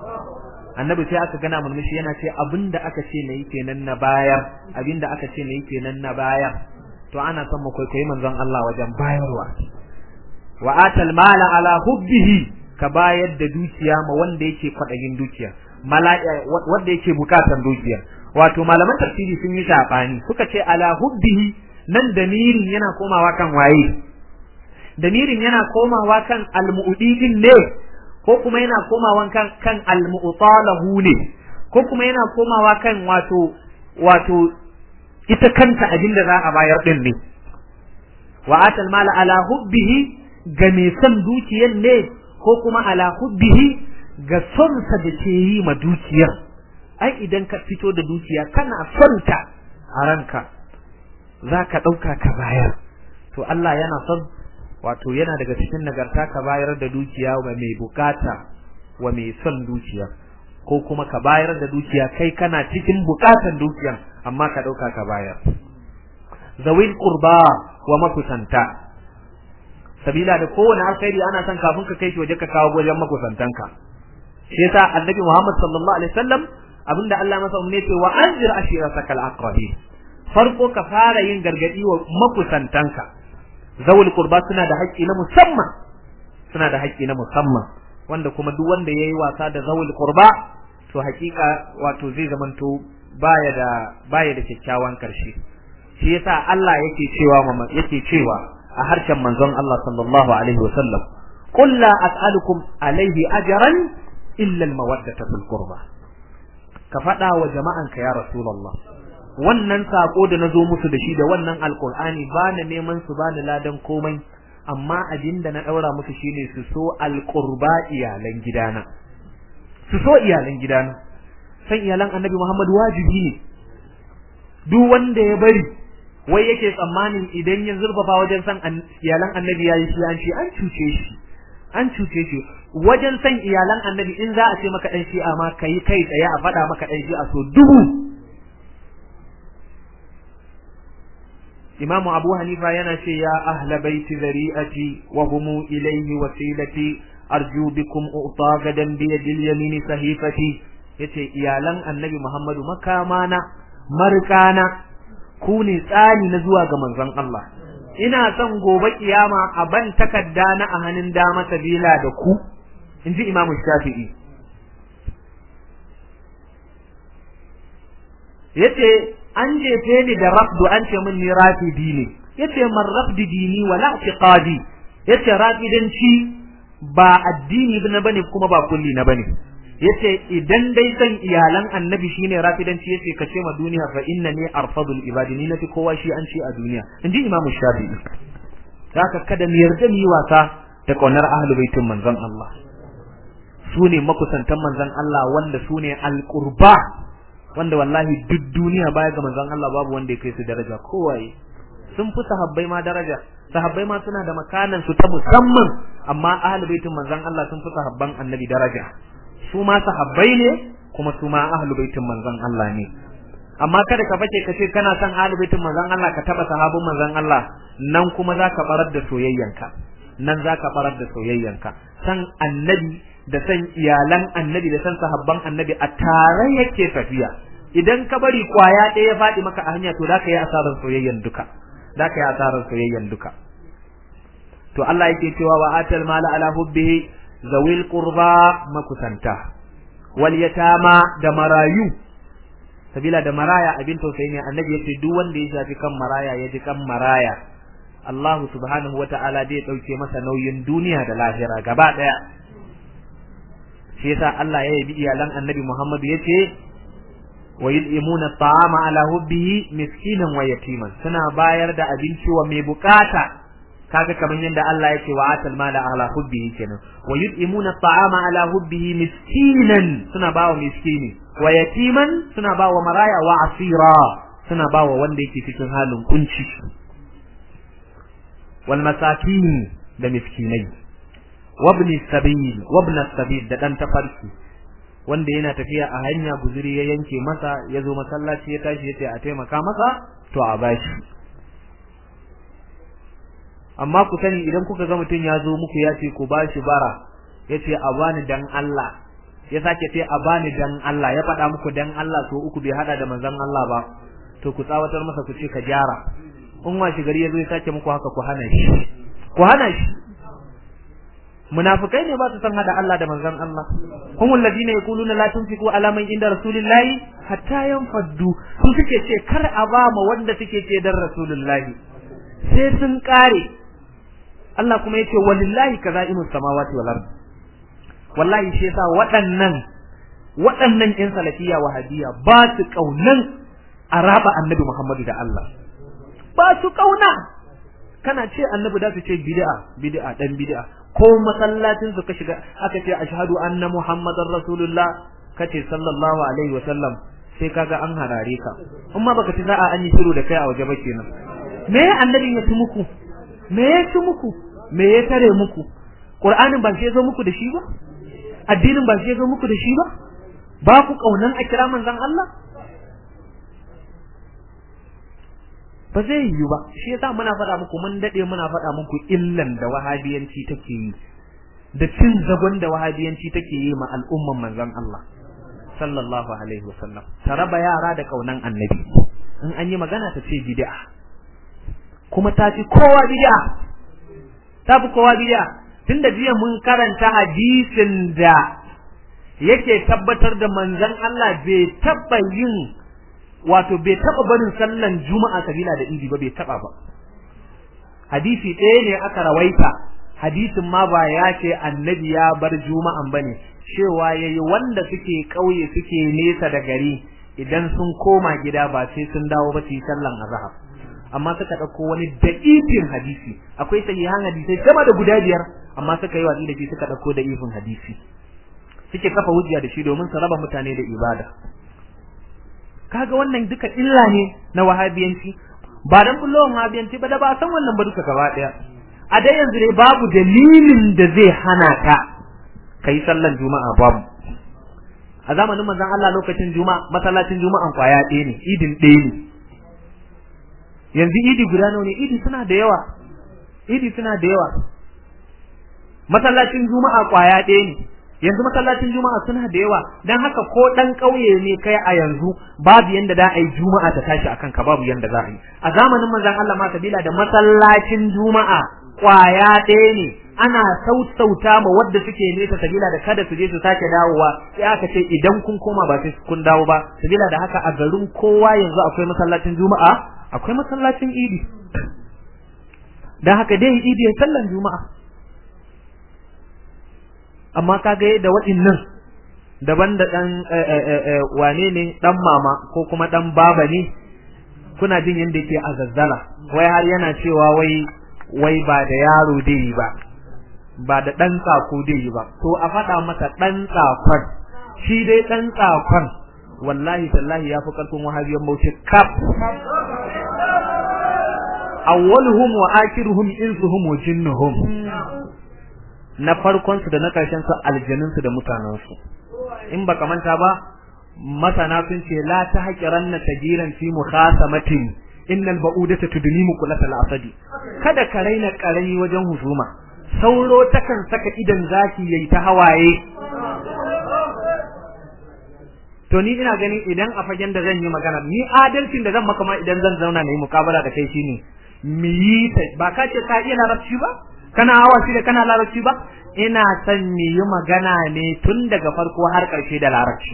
annabi sai aka gana murmushi yana ce abinda aka ce nayi kenan na bayar abinda aka ce nayi kenan na bayar to ana son mu kwaikwayi manzon Allah wajen bayarwa wa atal mala ala hubbihi ka bayar da dukiya ma wanda yake kwadayin dukiya wanda yake bukatan dukiya wato malaman tafsiri sun yi sabani suka ce ala hubbihi nan damirin yana komawa kan waye damirin yana komawa kan almu'udin ne ko kuma yana komawa kan kan almu'talahu ne ko kuma yana komawa kan wato wato ita kanta abin da za a bayar din ne wa atal mala ala hubbihi ga mai son dukiyar ne ko kuma ala hubbihi ga son sa da ke yi ma dukiyar ai idan ka fito da dukiya kana son ta a ranka za ka ɗauka ka bayar to Allah yana son wato yana daga cikin nagarta ka bayar da dukiya wa mai bukata wa mai son dukiya ko kuma ka bayar da dukiya kai kana cikin bukatan dukiyan amma ka ɗauka ka bayar zawil qurba wa makusanta sabila da kowane alkhairi ana son kafin ka kai shi waje ka kawo wajen makusantanka shi yasa annabi Muhammad sallallahu alaihi wasallam abinda Allah masa umne ce wa anzir ashiratakal aqrabin farko ka fara yin gargadi wa makusantanka zawul qurba suna da haƙƙi na musamman suna da haƙƙi na musamman wanda kuma duk wanda yayi wasa da zawul qurba to haƙiƙa wato zai zamanto baya da baya da kyakkyawan karshe shi yasa Allah yake cewa yake cewa a harshen manzon Allah sallallahu alaihi wasallam qul la as'alukum alaihi ajran illa al-mawaddata fil qurba ka faɗa wa jama'anka ya rasulullah wannan sako da nazo musu da shi da wannan alqur'ani ba na neman su ba ni ladan komai amma abin da na daura musu shine su so alqurba iyalan gidana su so iyalan gidana san iyalan annabi Muhammad wajibi ne duk wanda ya bari wai yake tsammanin idan ya zurfafa wajen san iyalan annabi yayi shi an ce an cuce shi an cuce shi wajen san iyalan annabi in za a ce maka dan shi'a ma kai kai tsaye a faɗa maka dan shi'a so dubu Imamu Abu Hanifa yana ce ya ahla baiti zari'ati wa humu ilayhi wasilati arju bikum uta gadan bi yadil yamini sahifati yace iyalan Annabi Muhammadu makamana markana ku ne tsani na zuwa ga manzon Allah ina son gobe kiyama a ban takadda na a hannun dama sabila da ku inji Imam Shafi'i yace an jefe ni da rafdu an ce min ni rafidi ne yace man rafdi dini wala i'tiqadi yace rafidanci ba addini na bane kuma ba kulli na bane yace idan dai san iyalan annabi shine rafidanci yace kace ma duniya fa innani arfadul ibadi ni nafi kowa shi an ce a duniya inji imamu shafi'i haka kada mu yarda mu yi wasa da kaunar ahlul baitin manzon Allah su ne makusantan manzon Allah wanda su ne alqurba wanda wallahi duk duniya baya ga manzon Allah babu wanda ya kai su daraja kowaye sun fi sahabbai ma daraja sahabbai ma suna da makanan su ta musamman amma ahlul baitin manzon Allah sun fi sahabban annabi daraja su ma sahabbai ne kuma su ma ahlul baitin manzon Allah ne amma kada ka bace ka ce kana son ahlul baitin manzon Allah ka taba sahabban manzon Allah nan kuma zaka barar da soyayyanka nan zaka barar da soyayyanka san annabi da san iyalan annabi da san sahabban annabi a tare yake tafiya idan ka bari kwaya ɗaya ya faɗi maka a hanya to zaka yi asarar soyayyan duka zaka yi asarar soyayyan duka to Allah yake cewa wa atal mala ala hubbihi zawil qurba makusanta wal yatama da marayu sabila da maraya abin tausayi ne annabi yace duk wanda ya shafi kan maraya ya ji kan maraya Allah subhanahu wata'ala zai dauke masa nauyin duniya da lahira gaba daya shi yasa Allah ya yabi iyalan annabi Muhammad yace wa yud'imuna at'ama ala hubbihi miskinan wa yatiman suna bayar da abinci wa mai bukata kaga kaman yanda Allah yake wa atal mala ala hubbihi kenan wa yud'imuna at'ama ala hubbihi miskinan suna bawa miskini wa yatiman suna bawa maraya wa asira suna bawa wanda yake cikin halin kunci wal masakin da miskinai wabni sabil wabna sabil da dan tafarki wanda yana tafiya a hanya guzuri ya yanke masa ya zo masallaci ya tashi ya ce a taimaka masa to a bashi amma ku sani idan kuka ga mutum ya zo muku ya ce ku bashi bara ya ce a bani dan Allah ya sake ce a bani dan Allah ya faɗa muku dan Allah so uku bai hada da manzon Allah ba to ku tsawatar masa ku ce ka gyara in washi gari ya zo ya sake muku haka ku hana shi ku hana shi munafikai ne ba su san hada Allah da manzon Allah humul ladina yaquluna la tunfiqu ala man inda rasulillahi hatta yanfaddu su suke ce kar a ba ma wanda suke ce dan rasulullahi sai sun kare Allah kuma yace walillahi kazaimus samawati wal ard wallahi shi yasa waɗannan waɗannan ƴan salafiya wahabiya ba su kaunan araba annabi Muhammadu da Allah ba su kauna kana ce annabi da su ce bid'a bid'a dan bid'a ko masallacin su ka shiga aka ce ashhadu anna muhammadar rasulullah kace sallallahu alaihi wasallam sai kaga an harare ka amma baka ci za'a an yi shiru da kai a waje ba kenan me annabi ya ci muku me ya ci muku me ya tare muku qur'anin ba sai zo muku da shi ba addinin ba sai zo muku da shi ba ba ku kaunan a kira manzon Allah ba zai yiwu ba shi yasa muna faɗa muku mun dade muna faɗa muku illan da wahabiyanci take yi da cin zagon da wahabiyanci take yi ma al'umman manzon Allah sallallahu alaihi wasallam ta raba yara da kaunan annabi in an yi magana ta ce bid'a kuma ta fi kowa bid'a ta fi kowa bid'a tunda jiya mun karanta hadisin da yake tabbatar da manzon Allah bai taba yin wato bai taba barin sallan juma'a kabila da idi ba bai taba ba hadisi ɗaya ne aka rawaita hadisin ma ba ya ce annabi ya bar juma'an bane cewa yayi wanda suke kauye suke nesa da gari idan sun koma gida ba sai sun dawo ba su yi sallan azhar amma suka dauko wani da'ifin hadisi akwai sahihan hadisai sama da guda biyar amma suka yi watsi da shi suka dauko da'ifin hadisi suke kafa hujja da shi domin su raba mutane da ibada kaga wannan duka illa ne na wahabiyanci ba dan bullon wahabiyanci ba da ba san wannan ba duka gaba daya a dai yanzu dai babu dalilin da zai hana ka kai sallan juma'a babu a zamanin manzon Allah lokacin juma'a masallacin juma'an kwaya ɗaya ne idin ɗaya ne yanzu idi guda nawa ne idi suna da yawa idi suna da yawa masallacin juma'a kwaya ɗaya ne yanzu masallacin juma'a suna da yawa dan haka ko dan kauye ne kai a yanzu babu yanda da ai juma'a ta tashi akan ka babu yanda za a yi a zamanin manzon Allah ma sabila da masallacin juma'a kwaya ɗaya ne ana sautauta ma wadda suke nesa sabila da kada su je su sake dawowa sai aka ce idan kun koma ba sai kun dawo ba sabila da haka a garin kowa yanzu akwai masallacin juma'a akwai masallacin idi dan haka dai idi ya sallan juma'a amma kaga da waɗannan daban da dan wane ne dan mama ko kuma dan baba ne kuna jin yadda yake a zazzara wai har yana cewa wai wai ba da yaro dai ba ba da dan tsako dai ba to a faɗa masa dan tsakon shi dai dan tsakon wallahi tallahi ya fi karfin wahabiyan bauchi kaf awwaluhum wa akhiruhum insuhum wa jinnuhum na farkon su da na karshen su aljanun su da mutanen su in baka manta ba masana sun ce la ta haƙiranna tajiran fi mukhasamatin innal ba'udata tudni muqlat al-asadi kada ka raina karami wajen husuma sauro takan saka idan zaki yayi ta hawaye to ni ina ganin idan a fagen da zan yi magana ni adalcin da zan maka ma idan zan zauna na yi mukabala da kai shine mi yi ta ba ka ce ka iya larabci ba kana hawa shi da kana larabci ba ina son mi yi magana ne tun daga farko har ƙarshe da larabci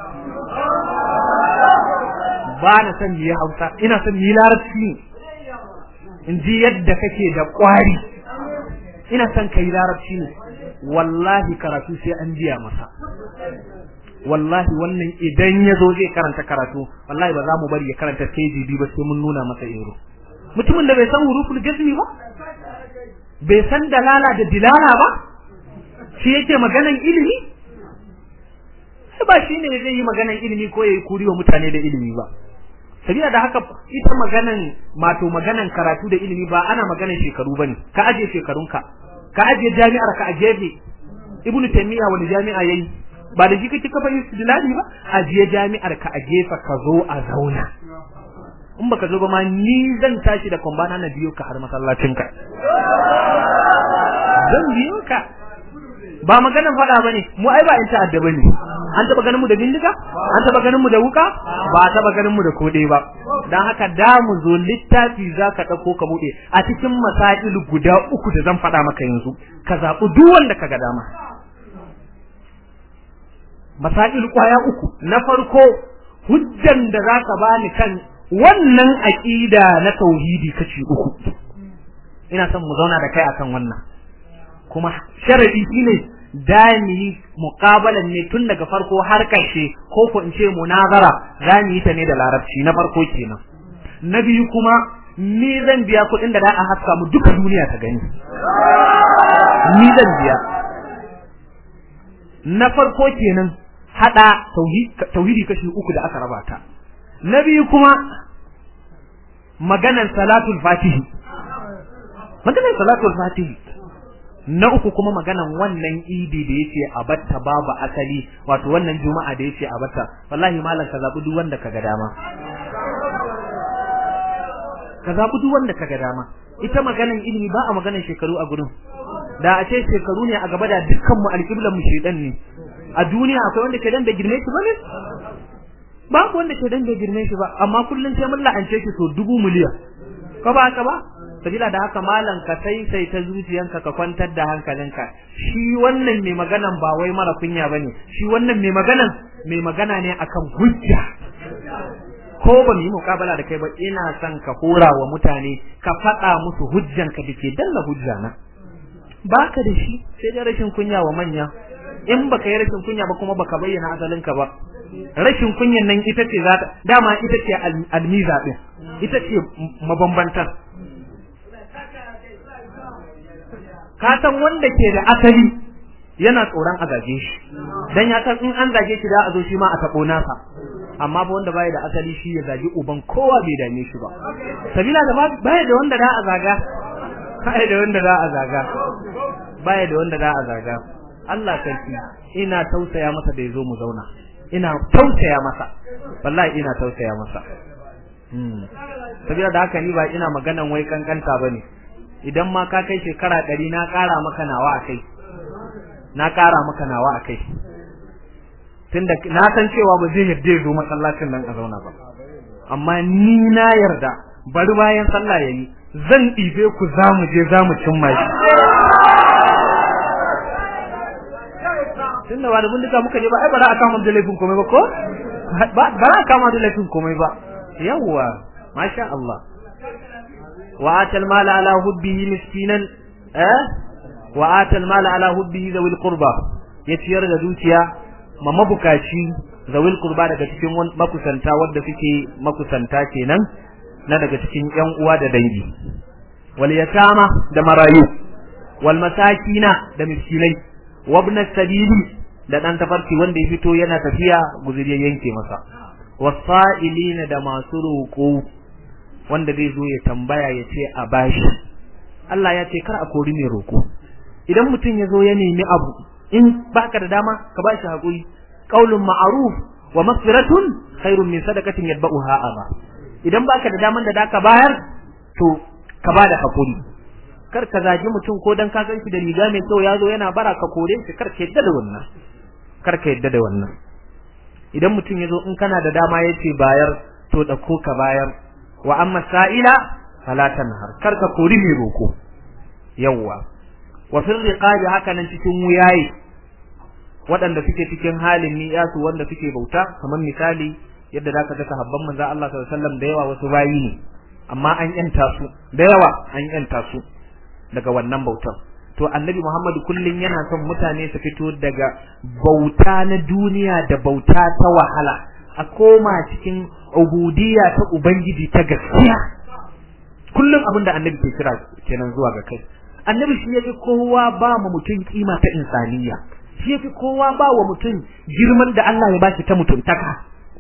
ba na son yi hausa ina son yi larabci in ji yadda kake da ƙwari ina son ka yi larabci ne wallahi karatu sai an biya masa wallahi wannan idan ya zo zai karanta karatu wallahi ba za mu bari ya karanta KGB ba sai mun nuna masa ero mutumin da bai san huruful jazmi ba bai san dalala da dilala ba shi yake maganan ilimi sai ba shine zai yi maganan ilimi ko yayi kuri wa mutane da ilimi ba sabila da haka ita maganan mato maganan karatu da ilimi ba ana maganan shekaru bane ka aje shekarunka ka aje jami'ar ka a gefe ibnu taymiya wani jami'a yayi ba da shi kake kafa istidlali ba aje jami'ar ka a gefe ka zo a zauna in baka zo ba ma ni zan tashi da kwambana na biyo ka har masallacin ka zan biyo ka ba maganan faɗa bane mu ai ba in ta'adda bane an taba ganin mu da bindiga an taba ganin mu da wuka ba taba ganin mu da kode ba dan haka da mu zo littafi zaka dauko ka bude a cikin masail guda uku da zan faɗa maka yanzu ka zabi duk wanda kaga dama masail kwaya uku na farko hujjan da zaka bani kan wannan aqida na tauhidi kace uku ina son mu zauna da kai akan wannan kuma sharadi shine dami muqabalan ne tun daga farko har karshe ko ko in ce munazara zamu yi ta ne da larabci na farko kenan na biyu kuma ni zan biya kuɗin da za a haska mu duka duniya ta gani ni zan biya na farko kenan hada tauhidi kashi uku da aka raba ta na biyu kuma maganar salatul fatihi maganar salatul fatihi na uku kuma maganan wannan idi da yace a batta babu asali wato wannan juma'a da yace a batta wallahi malam ka zabi duk wanda kaga dama ka zabi duk wanda kaga dama ita maganan ilimi ba a maganan shekaru a gurin da a ce shekaru ne a gaba da dukkan mu alƙiblan mu shedan ne a duniya akwai wanda ke dan da girme shi bane babu wanda ke dan da girme shi ba amma kullun sai mun la'ance shi so dubu miliyan ka ba ka ba sabila da haka malam ka sai sai ta zuciyanka ka kwantar da hankalinka shi wannan mai maganan ba wai mara kunya bane shi wannan mai maganan mai magana ne akan hujja ko ba mu yi mukabala da kai ba ina son ka hora wa mutane ka faɗa musu hujjanka da ke dalla hujja na baka da shi sai dai rashin kunya wa manya in baka yi rashin kunya ba kuma baka bayyana asalinka ba rashin kunyan nan ita ce za ta dama ita ce almiza din ita ce mabambantar ka san wanda ke da asali yana tsoron a zage shi dan ya san in an zage shi da a zo shi ma a tabo nasa amma ba wanda baya da asali shi ya zagi uban kowa bai dame shi ba sabila da baya da wanda da a zaga baya da wanda da a zaga baya da wanda da a zaga Allah sarki ina tausaya masa da yazo mu zauna ina tausaya masa wallahi ina tausaya masa hmm sabila da haka ni ba ina maganan wai kankanta bane idan ma ka kai shekara ɗari na ƙara maka nawa a kai na ƙara maka nawa a kai tunda na san cewa ba zai yarda zo masallacin nan a zauna ba amma ni na yarda bari bayan sallah yayi zan ɗibe ku za mu je za mu cimma shi tunda ba da bindiga muka je ba ai ba za a kama da laifin komai ba ko ba za a kama da laifin komai ba yawwa masha Allah wa atal mala ala hubbihi miskinan eh wa atal mala ala hubbihi zawil qurba ya ciyar da dukiya ma mabukaci zawil qurba daga cikin makusanta wanda suke makusanta kenan na daga cikin ƴan uwa da dangi wal yatama da marayu wal masakina da miskinai wa ibn sabili da dan tafarki wanda ya fito yana tafiya guzuri ya yanke masa wasa'ilina da masu roƙo wanda zai zo ya tambaya ya ce a bashi Allah ya ce kar a kori mai roƙo idan mutum ya zo ya nemi abu in baka da dama ka bashi hakuri qaulun ma'ruf wa maghfiratun khairun min sadaqatin yatba'uha adha idan baka da daman da daka bayar to ka bada hakuri kar ka zagi mutum ko dan ka san shi da riga mai kyau ya zo yana bara ka kore shi kar ka yadda da wannan kar ka yadda da wannan idan mutum ya zo in kana da dama ya ce bayar to ɗauko ka bayar wa amma sa'ila fala tanhar kar ka kori mai roko yawwa wa fil riqabi haka nan cikin wuyaye waɗanda suke cikin halin niyasu wanda suke bauta kamar misali yadda zaka ga sahabban manzo Allah sallallahu alaihi wasallam da yawa wasu bayi ne amma an yanta su da yawa an yanta su daga wannan bautar to annabi Muhammad kullun yana son mutane su fito daga bauta na duniya da bauta ta wahala a koma cikin ubudiyya ta ubangiji ta gaskiya kullun abin da annabi ke kira kenan zuwa ga kai annabi shi yafi kowa ba mu mutum kima ta insaniya shi yafi kowa ba wa mutum girman da Allah ya bashi ta mutuntaka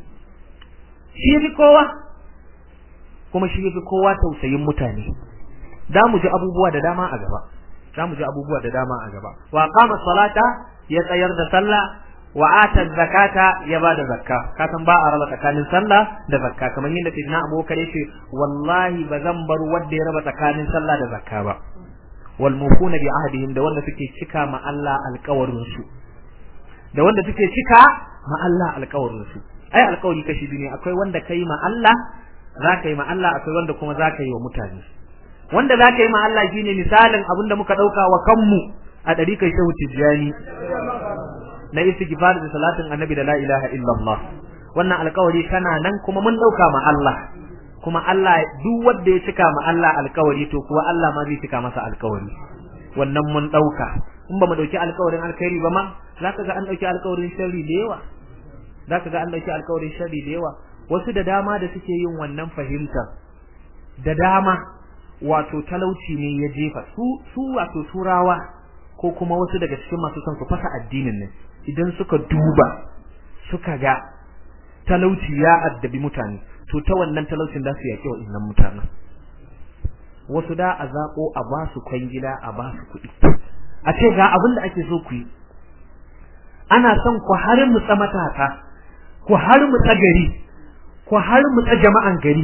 shi yafi kowa kuma shi yafi kowa tausayin mutane da mu ji abubuwa da dama a gaba za mu ji abubuwa da dama a gaba wa qama salata ya tsayar da sallah wa ata zakata ya ba da zakka ka san ba a raba tsakanin sallah da zakka kamar yadda sidna abubakar yace wallahi ba zan bar wanda ya raba tsakanin sallah da zakka ba wal mufuna bi ahdihim da wanda suke cika ma Allah alƙawarin su da wanda suke cika ma Allah alƙawarin su ai alƙawari kashi biyu ne akwai wanda kai ma Allah za ka yi ma Allah akwai wanda kuma za ka yi wa mutane wanda za ka yi ma Allah shi ne misalin abin da muka ɗauka wa kanmu a ɗari kai shehu tijjani na istighfar da salatin annabi da la ilaha illallah wannan alkawari kana nan kuma mun ɗauka ma Allah kuma Allah duk wanda ya cika ma Allah alkawari to kuwa Allah ma zai cika masa alkawari wannan mun ɗauka in ba mu ɗauki alkawarin alkhairi ba ma za ka ga an ɗauki alkawarin sharri da yawa za ka ga an ɗauki alkawarin sharri da yawa wasu da dama da suke yin wannan fahimtar da dama wato talauci ne ya jefa su su wato turawa ko kuma wasu daga cikin masu son su fasa addinin nan idan suka duba suka ga talauci ya addabi mutane to ta wannan talaucin da su yaƙi wa innan mutanen wasu da a zaƙo a ba su kwangila a ba su kuɗi a ce ga abin da ake so ku yi ana son ku har mu tsa matasa ku har mu tsa gari ku har mu tsa jama'an gari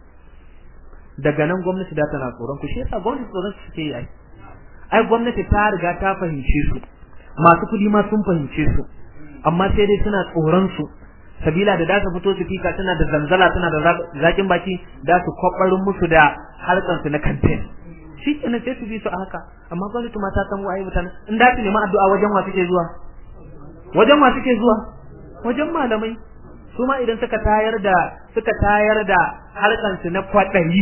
daga nan gwamnati da tana tsoron ku shi yasa gwamnati tsoron su suke yi ai ai gwamnati ta riga ta fahimce su masu kudi ma sun fahimce su amma sai dai suna tsoron su sabila da da su fito su fika tana da zanzala tana da zakin baki da su kwabbarin musu da harkan su na campaign shi kenan sai su bi su a haka amma gwamnati ma ta san waye mutane in da su nemi addu'a wajen wa suke zuwa wajen wa suke zuwa wajen malamai su ma idan suka tayar da suka tayar da harkan su na kwadayi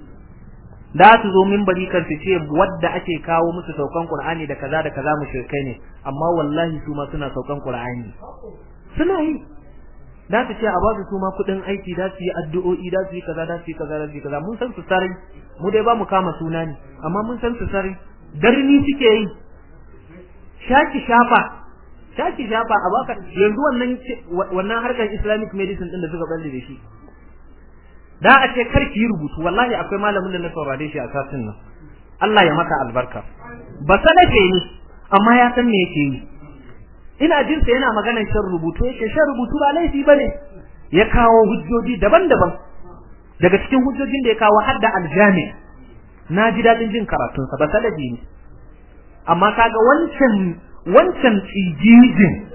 da su zo minbari kan su ce wadda ake kawo musu saukan Qur'ani da kaza da kaza mushrikai ne amma wallahi su ma suna saukan Qur'ani suna yi da su ce a ba su su ma kudin aiki da su yi addu'o'i da su yi kaza da su yi kaza da su yi kaza mun san su sarai mu dai ba mu kama suna ne amma mun san su sarai darni suke yi shaki shafa shaki shafa a baka yanzu wannan wannan harkar Islamic medicine din da suka balle da shi da a ce kar ki yi rubutu wallahi akwai malamin da na saurare shi a satin nan Allah ya maka albarka ba sanafe ne amma ya san me yake yi ina jin sa yana maganar shan rubutu yake shan rubutu ba laifi bane ya kawo hujjoji daban-daban daga cikin hujjojin da ya kawo har da aljami na ji dadin jin karatun sa ba salafi ne amma kaga wancan wancan tsigijin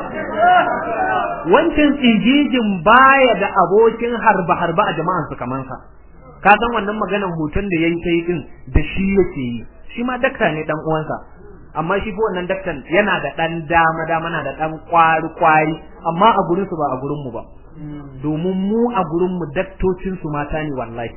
wancan tsigijin baya da abokin harba-harba a jama'an su kaman sa ka san wannan maganan hoton da yayi sai din da shi yake yi shi ma dakta ne dan uwansa amma shi fa wannan daktan yana da dan dama dama na da dan kwari kwari amma a gurin su ba a gurin mu ba domin mu a gurin mu daktocin su mata ne wallahi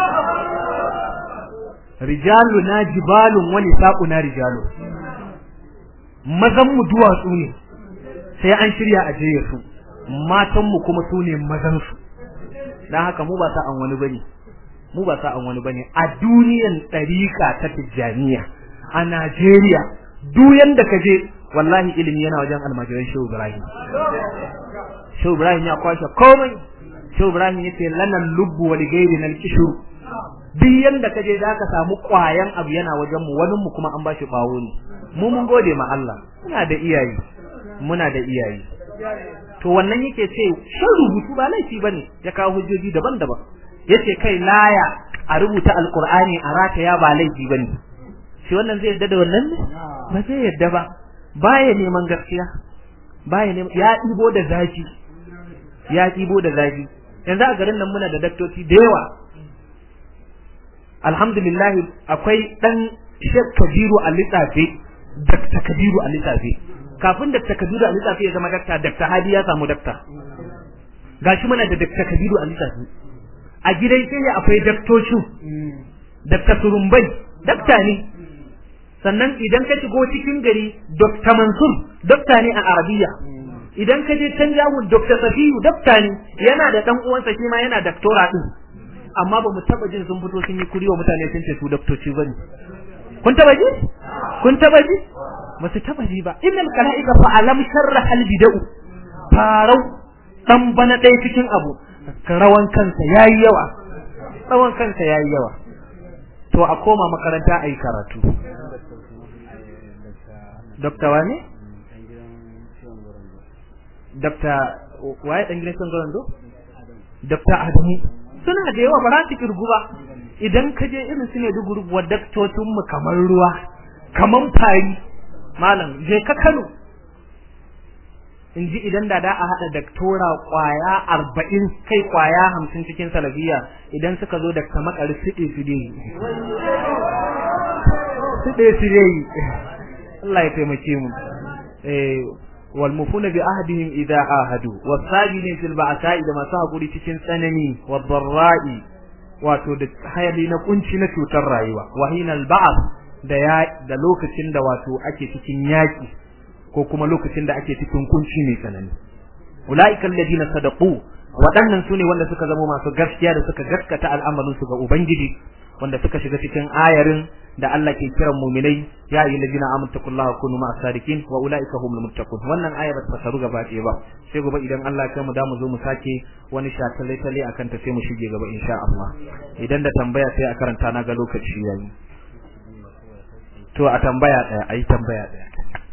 rijaluna jibalun wa nisaquna rijalun mazan mu duwatsu ne sai an shirya a jeye su matan mu kuma su ne mazan su dan haka mu ba sa an wani bane mu ba sa an wani bane a duniyan ɗarika ta tijjaniya a Najeriya duk yanda ka je wallahi ilimi yana wajen almajiran Shehu Ibrahim Shehu Ibrahim ya kwashe komai Shehu Ibrahim yace lanan lubbu wal ghairi nal kishru duk yanda ka je zaka samu kwayan abu yana wajen mu wani mu kuma an bashi bawo ne mu mun gode ma Allah muna da iyaye muna da iyaye to wannan yake ce shan rubutu ba laifi bane ya kawo hujjoji daban-daban yace kai laya a rubuta alqur'ani a rataya ba laifi bane shi wannan zai yadda da wannan ne ba zai yadda ba baya neman gaskiya baya neman ya dibo da zafi ya dibo da zafi yanzu a garin nan muna da daktoci da yawa alhamdulillah akwai dan Sheikh Kabiru al-Litsafi Dr. Kabiru al-Litsafi kafin Dr. Kabiru al-Litsafi ya zama dakta Dr. Hadi ya samu dakta gashi muna da Dr. Kabiru al-Litsafi a gidan sai akwai daktocin Dr. Surumbai dakta ne sannan idan ka shigo cikin gari Dr. Mansur dakta ne a Arabiya idan ka je can jawun Dr. Safiyu dakta ne yana da dan uwansa shi ma yana daktora din amma ba mu taba jin sun fito sun yi kuri wa mutane sun ce su daktoci bane kun taba ji kun taba ji ba su taba ji ba innal kalaika fa alam sharra al bid'u farau dan bana dai cikin abu rawan kansa yayi yawa rawan kansa yayi yawa to a koma makaranta ayi karatu Dokta wane? Dokta waye dan gidan Gorando? Dokta Adamu. Suna da yawa ba za su kirgu ba. Idan ka je irin su ne duk wa daktocin mu kamar ruwa, kamar fari. Malam, je ka Kano. In ji idan da da a haɗa daktora kwaya arba'in kai kwaya hamsin cikin salafiya idan suka zo dakta makari siɗe su dai. Siɗe su dai. Allah ya taimake mu eh wal mufuna bi ahdihim idza ahadu wasabirin fil ba'sa'i da masu hakuri cikin tsanani wad dharra'i wato da hayali na kunci na cutar rayuwa wa hinal ba'd da ya da lokacin da wato ake cikin yaki ko kuma lokacin da ake cikin kunci mai tsanani ulaika alladina sadaqu waɗannan sune wanda suka zama masu gaskiya da suka gaskata al'amarin su ga ubangiji wanda suka shiga cikin ayarin da Allah ke kiran mu'minai ya ayyuhal ladina amanu taqullaha kunu ma'as sadiqin wa ulaika humul muttaqun wannan aya ba ta fasaru gaba ɗaya ba sai gobe idan Allah ya mu da mu zo mu sake wani shatalle tale akan ta sai mu shige gaba insha Allah idan da tambaya sai a karanta na ga lokaci yayi to a tambaya ɗaya ayi tambaya ɗaya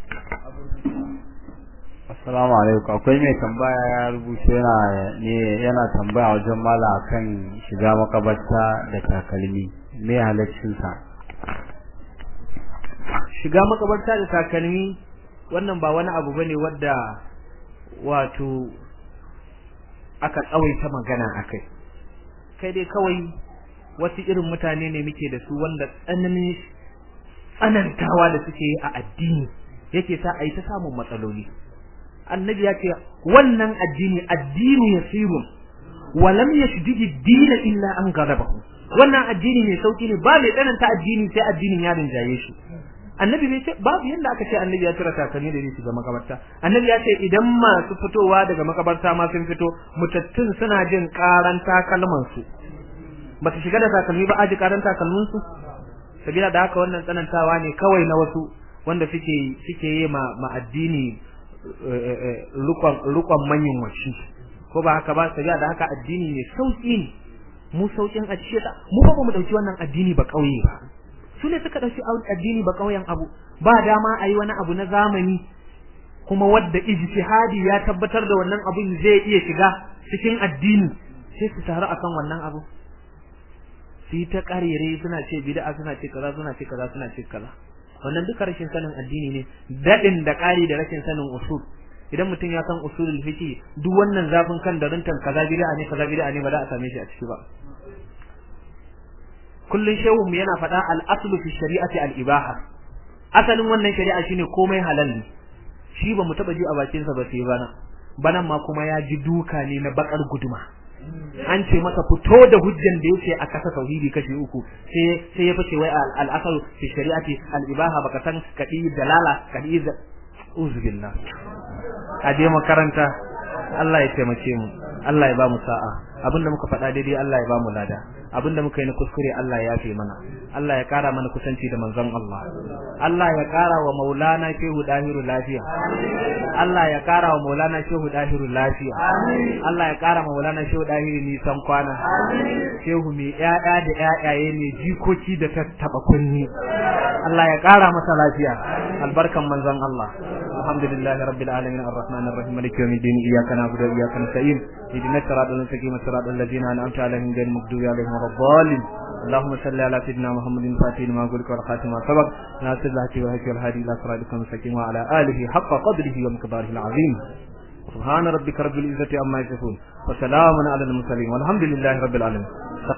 Assalamu alaikum akwai mai tambaya ya rubuce yana ne yana tambaya wajen mala akan shiga makabarta da takalmi me halaccin sa shiga makabarta da takalmi wannan ba wani abu bane wadda wato aka tsawaita magana akai kai dai kawai wasu irin mutane ne muke da su wanda tsananin tsanantawa da suke yi a addini yake sa a yi ta samun matsaloli annabi ya ce wannan addini addini yasirun wa lam yashdid ad-din illa an ghalabahu wannan addini ne sauki ne ba mai tsananta addini sai addinin ya rinjaye shi annabi bai ce babu yanda aka ce annabi ya tura takalmi da su ga makabarta annabi ya ce idan masu fitowa daga makabarta ma sun fito mutattun suna jin karan takalman su ba su shiga da takalmi ba aji karan takalmin su sabila da haka wannan tsanantawa ne kawai na wasu wanda suke suke yi ma, ma addini rukon rukon manyan washi ko ba haka ba sabila da haka addini ne sauki ne mu saukin a cikin mu ba mu dauki wannan addini ba kauye ba su ne suka ɗauki addini ba ƙauyen abu ba dama a yi wani abu na zamani kuma wadda ijtihadi ya tabbatar da wannan abun zai iya shiga cikin addini sai su taru akan wannan abu su yi ta ƙarere suna ce bid'a suna ce kaza suna ce kaza suna ce kaza wannan duka rashin sanin addini ne daɗin da ƙari da rashin sanin usul idan mutum ya san usulul fiqh duk wannan zafin kan da runtan kaza bid'a ne kaza bid'a ne ba za a same shi a ciki ba kullun shehu mu yana faɗa al-aslu fi shari'ati al-ibaha asalin wannan shari'a shine komai halal ne shi ba mu taba ji a bakin sa ba sai bana banan ma kuma ya ji duka ne na bakar guduma an ce masa fito da hujjan da yake a kasa tauhidi kashi uku sai sai ya fice wai al-asal fi shari'ati al-ibaha baka san kadi dalala kadi uzu billah a je makaranta Allah ya taimake mu Allah ya ba mu sa'a abinda muka faɗa daidai Allah ya ba mu lada abinda muka yi na kuskure Allah ya yafe mana Allah ya kara mana kusanci da manzon Allah Allah ya kara wa Maulana Shehu Dahiru lafiya Allah ya kara wa Maulana Shehu Dahiru lafiya Allah ya kara wa Maulana Shehu Dahiru nisan kwana Shehu mai ƴaƴa da ƴaƴaye ne jikoki da tattaba kunni Allah ya kara masa lafiya albarkan manzon Allah alhamdulillahi rabbil alamin arrahmanir rahim maliki yawmiddin iyyaka na'budu wa iyyaka nasta'in ihdinas siratal mustaqim siratal ladzina an'amta alaihim ghayril maghdubi alaihim waladdallin اللهم صل على سيدنا محمد الفاتح لما قلت والخاتم ما سبق ناصر الهدي والهدي والهادي الى صراطك المستقيم وعلى اله حق قدره ومقداره العظيم سبحان ربك رب العزه عما يصفون وسلام على المرسلين والحمد لله رب العالمين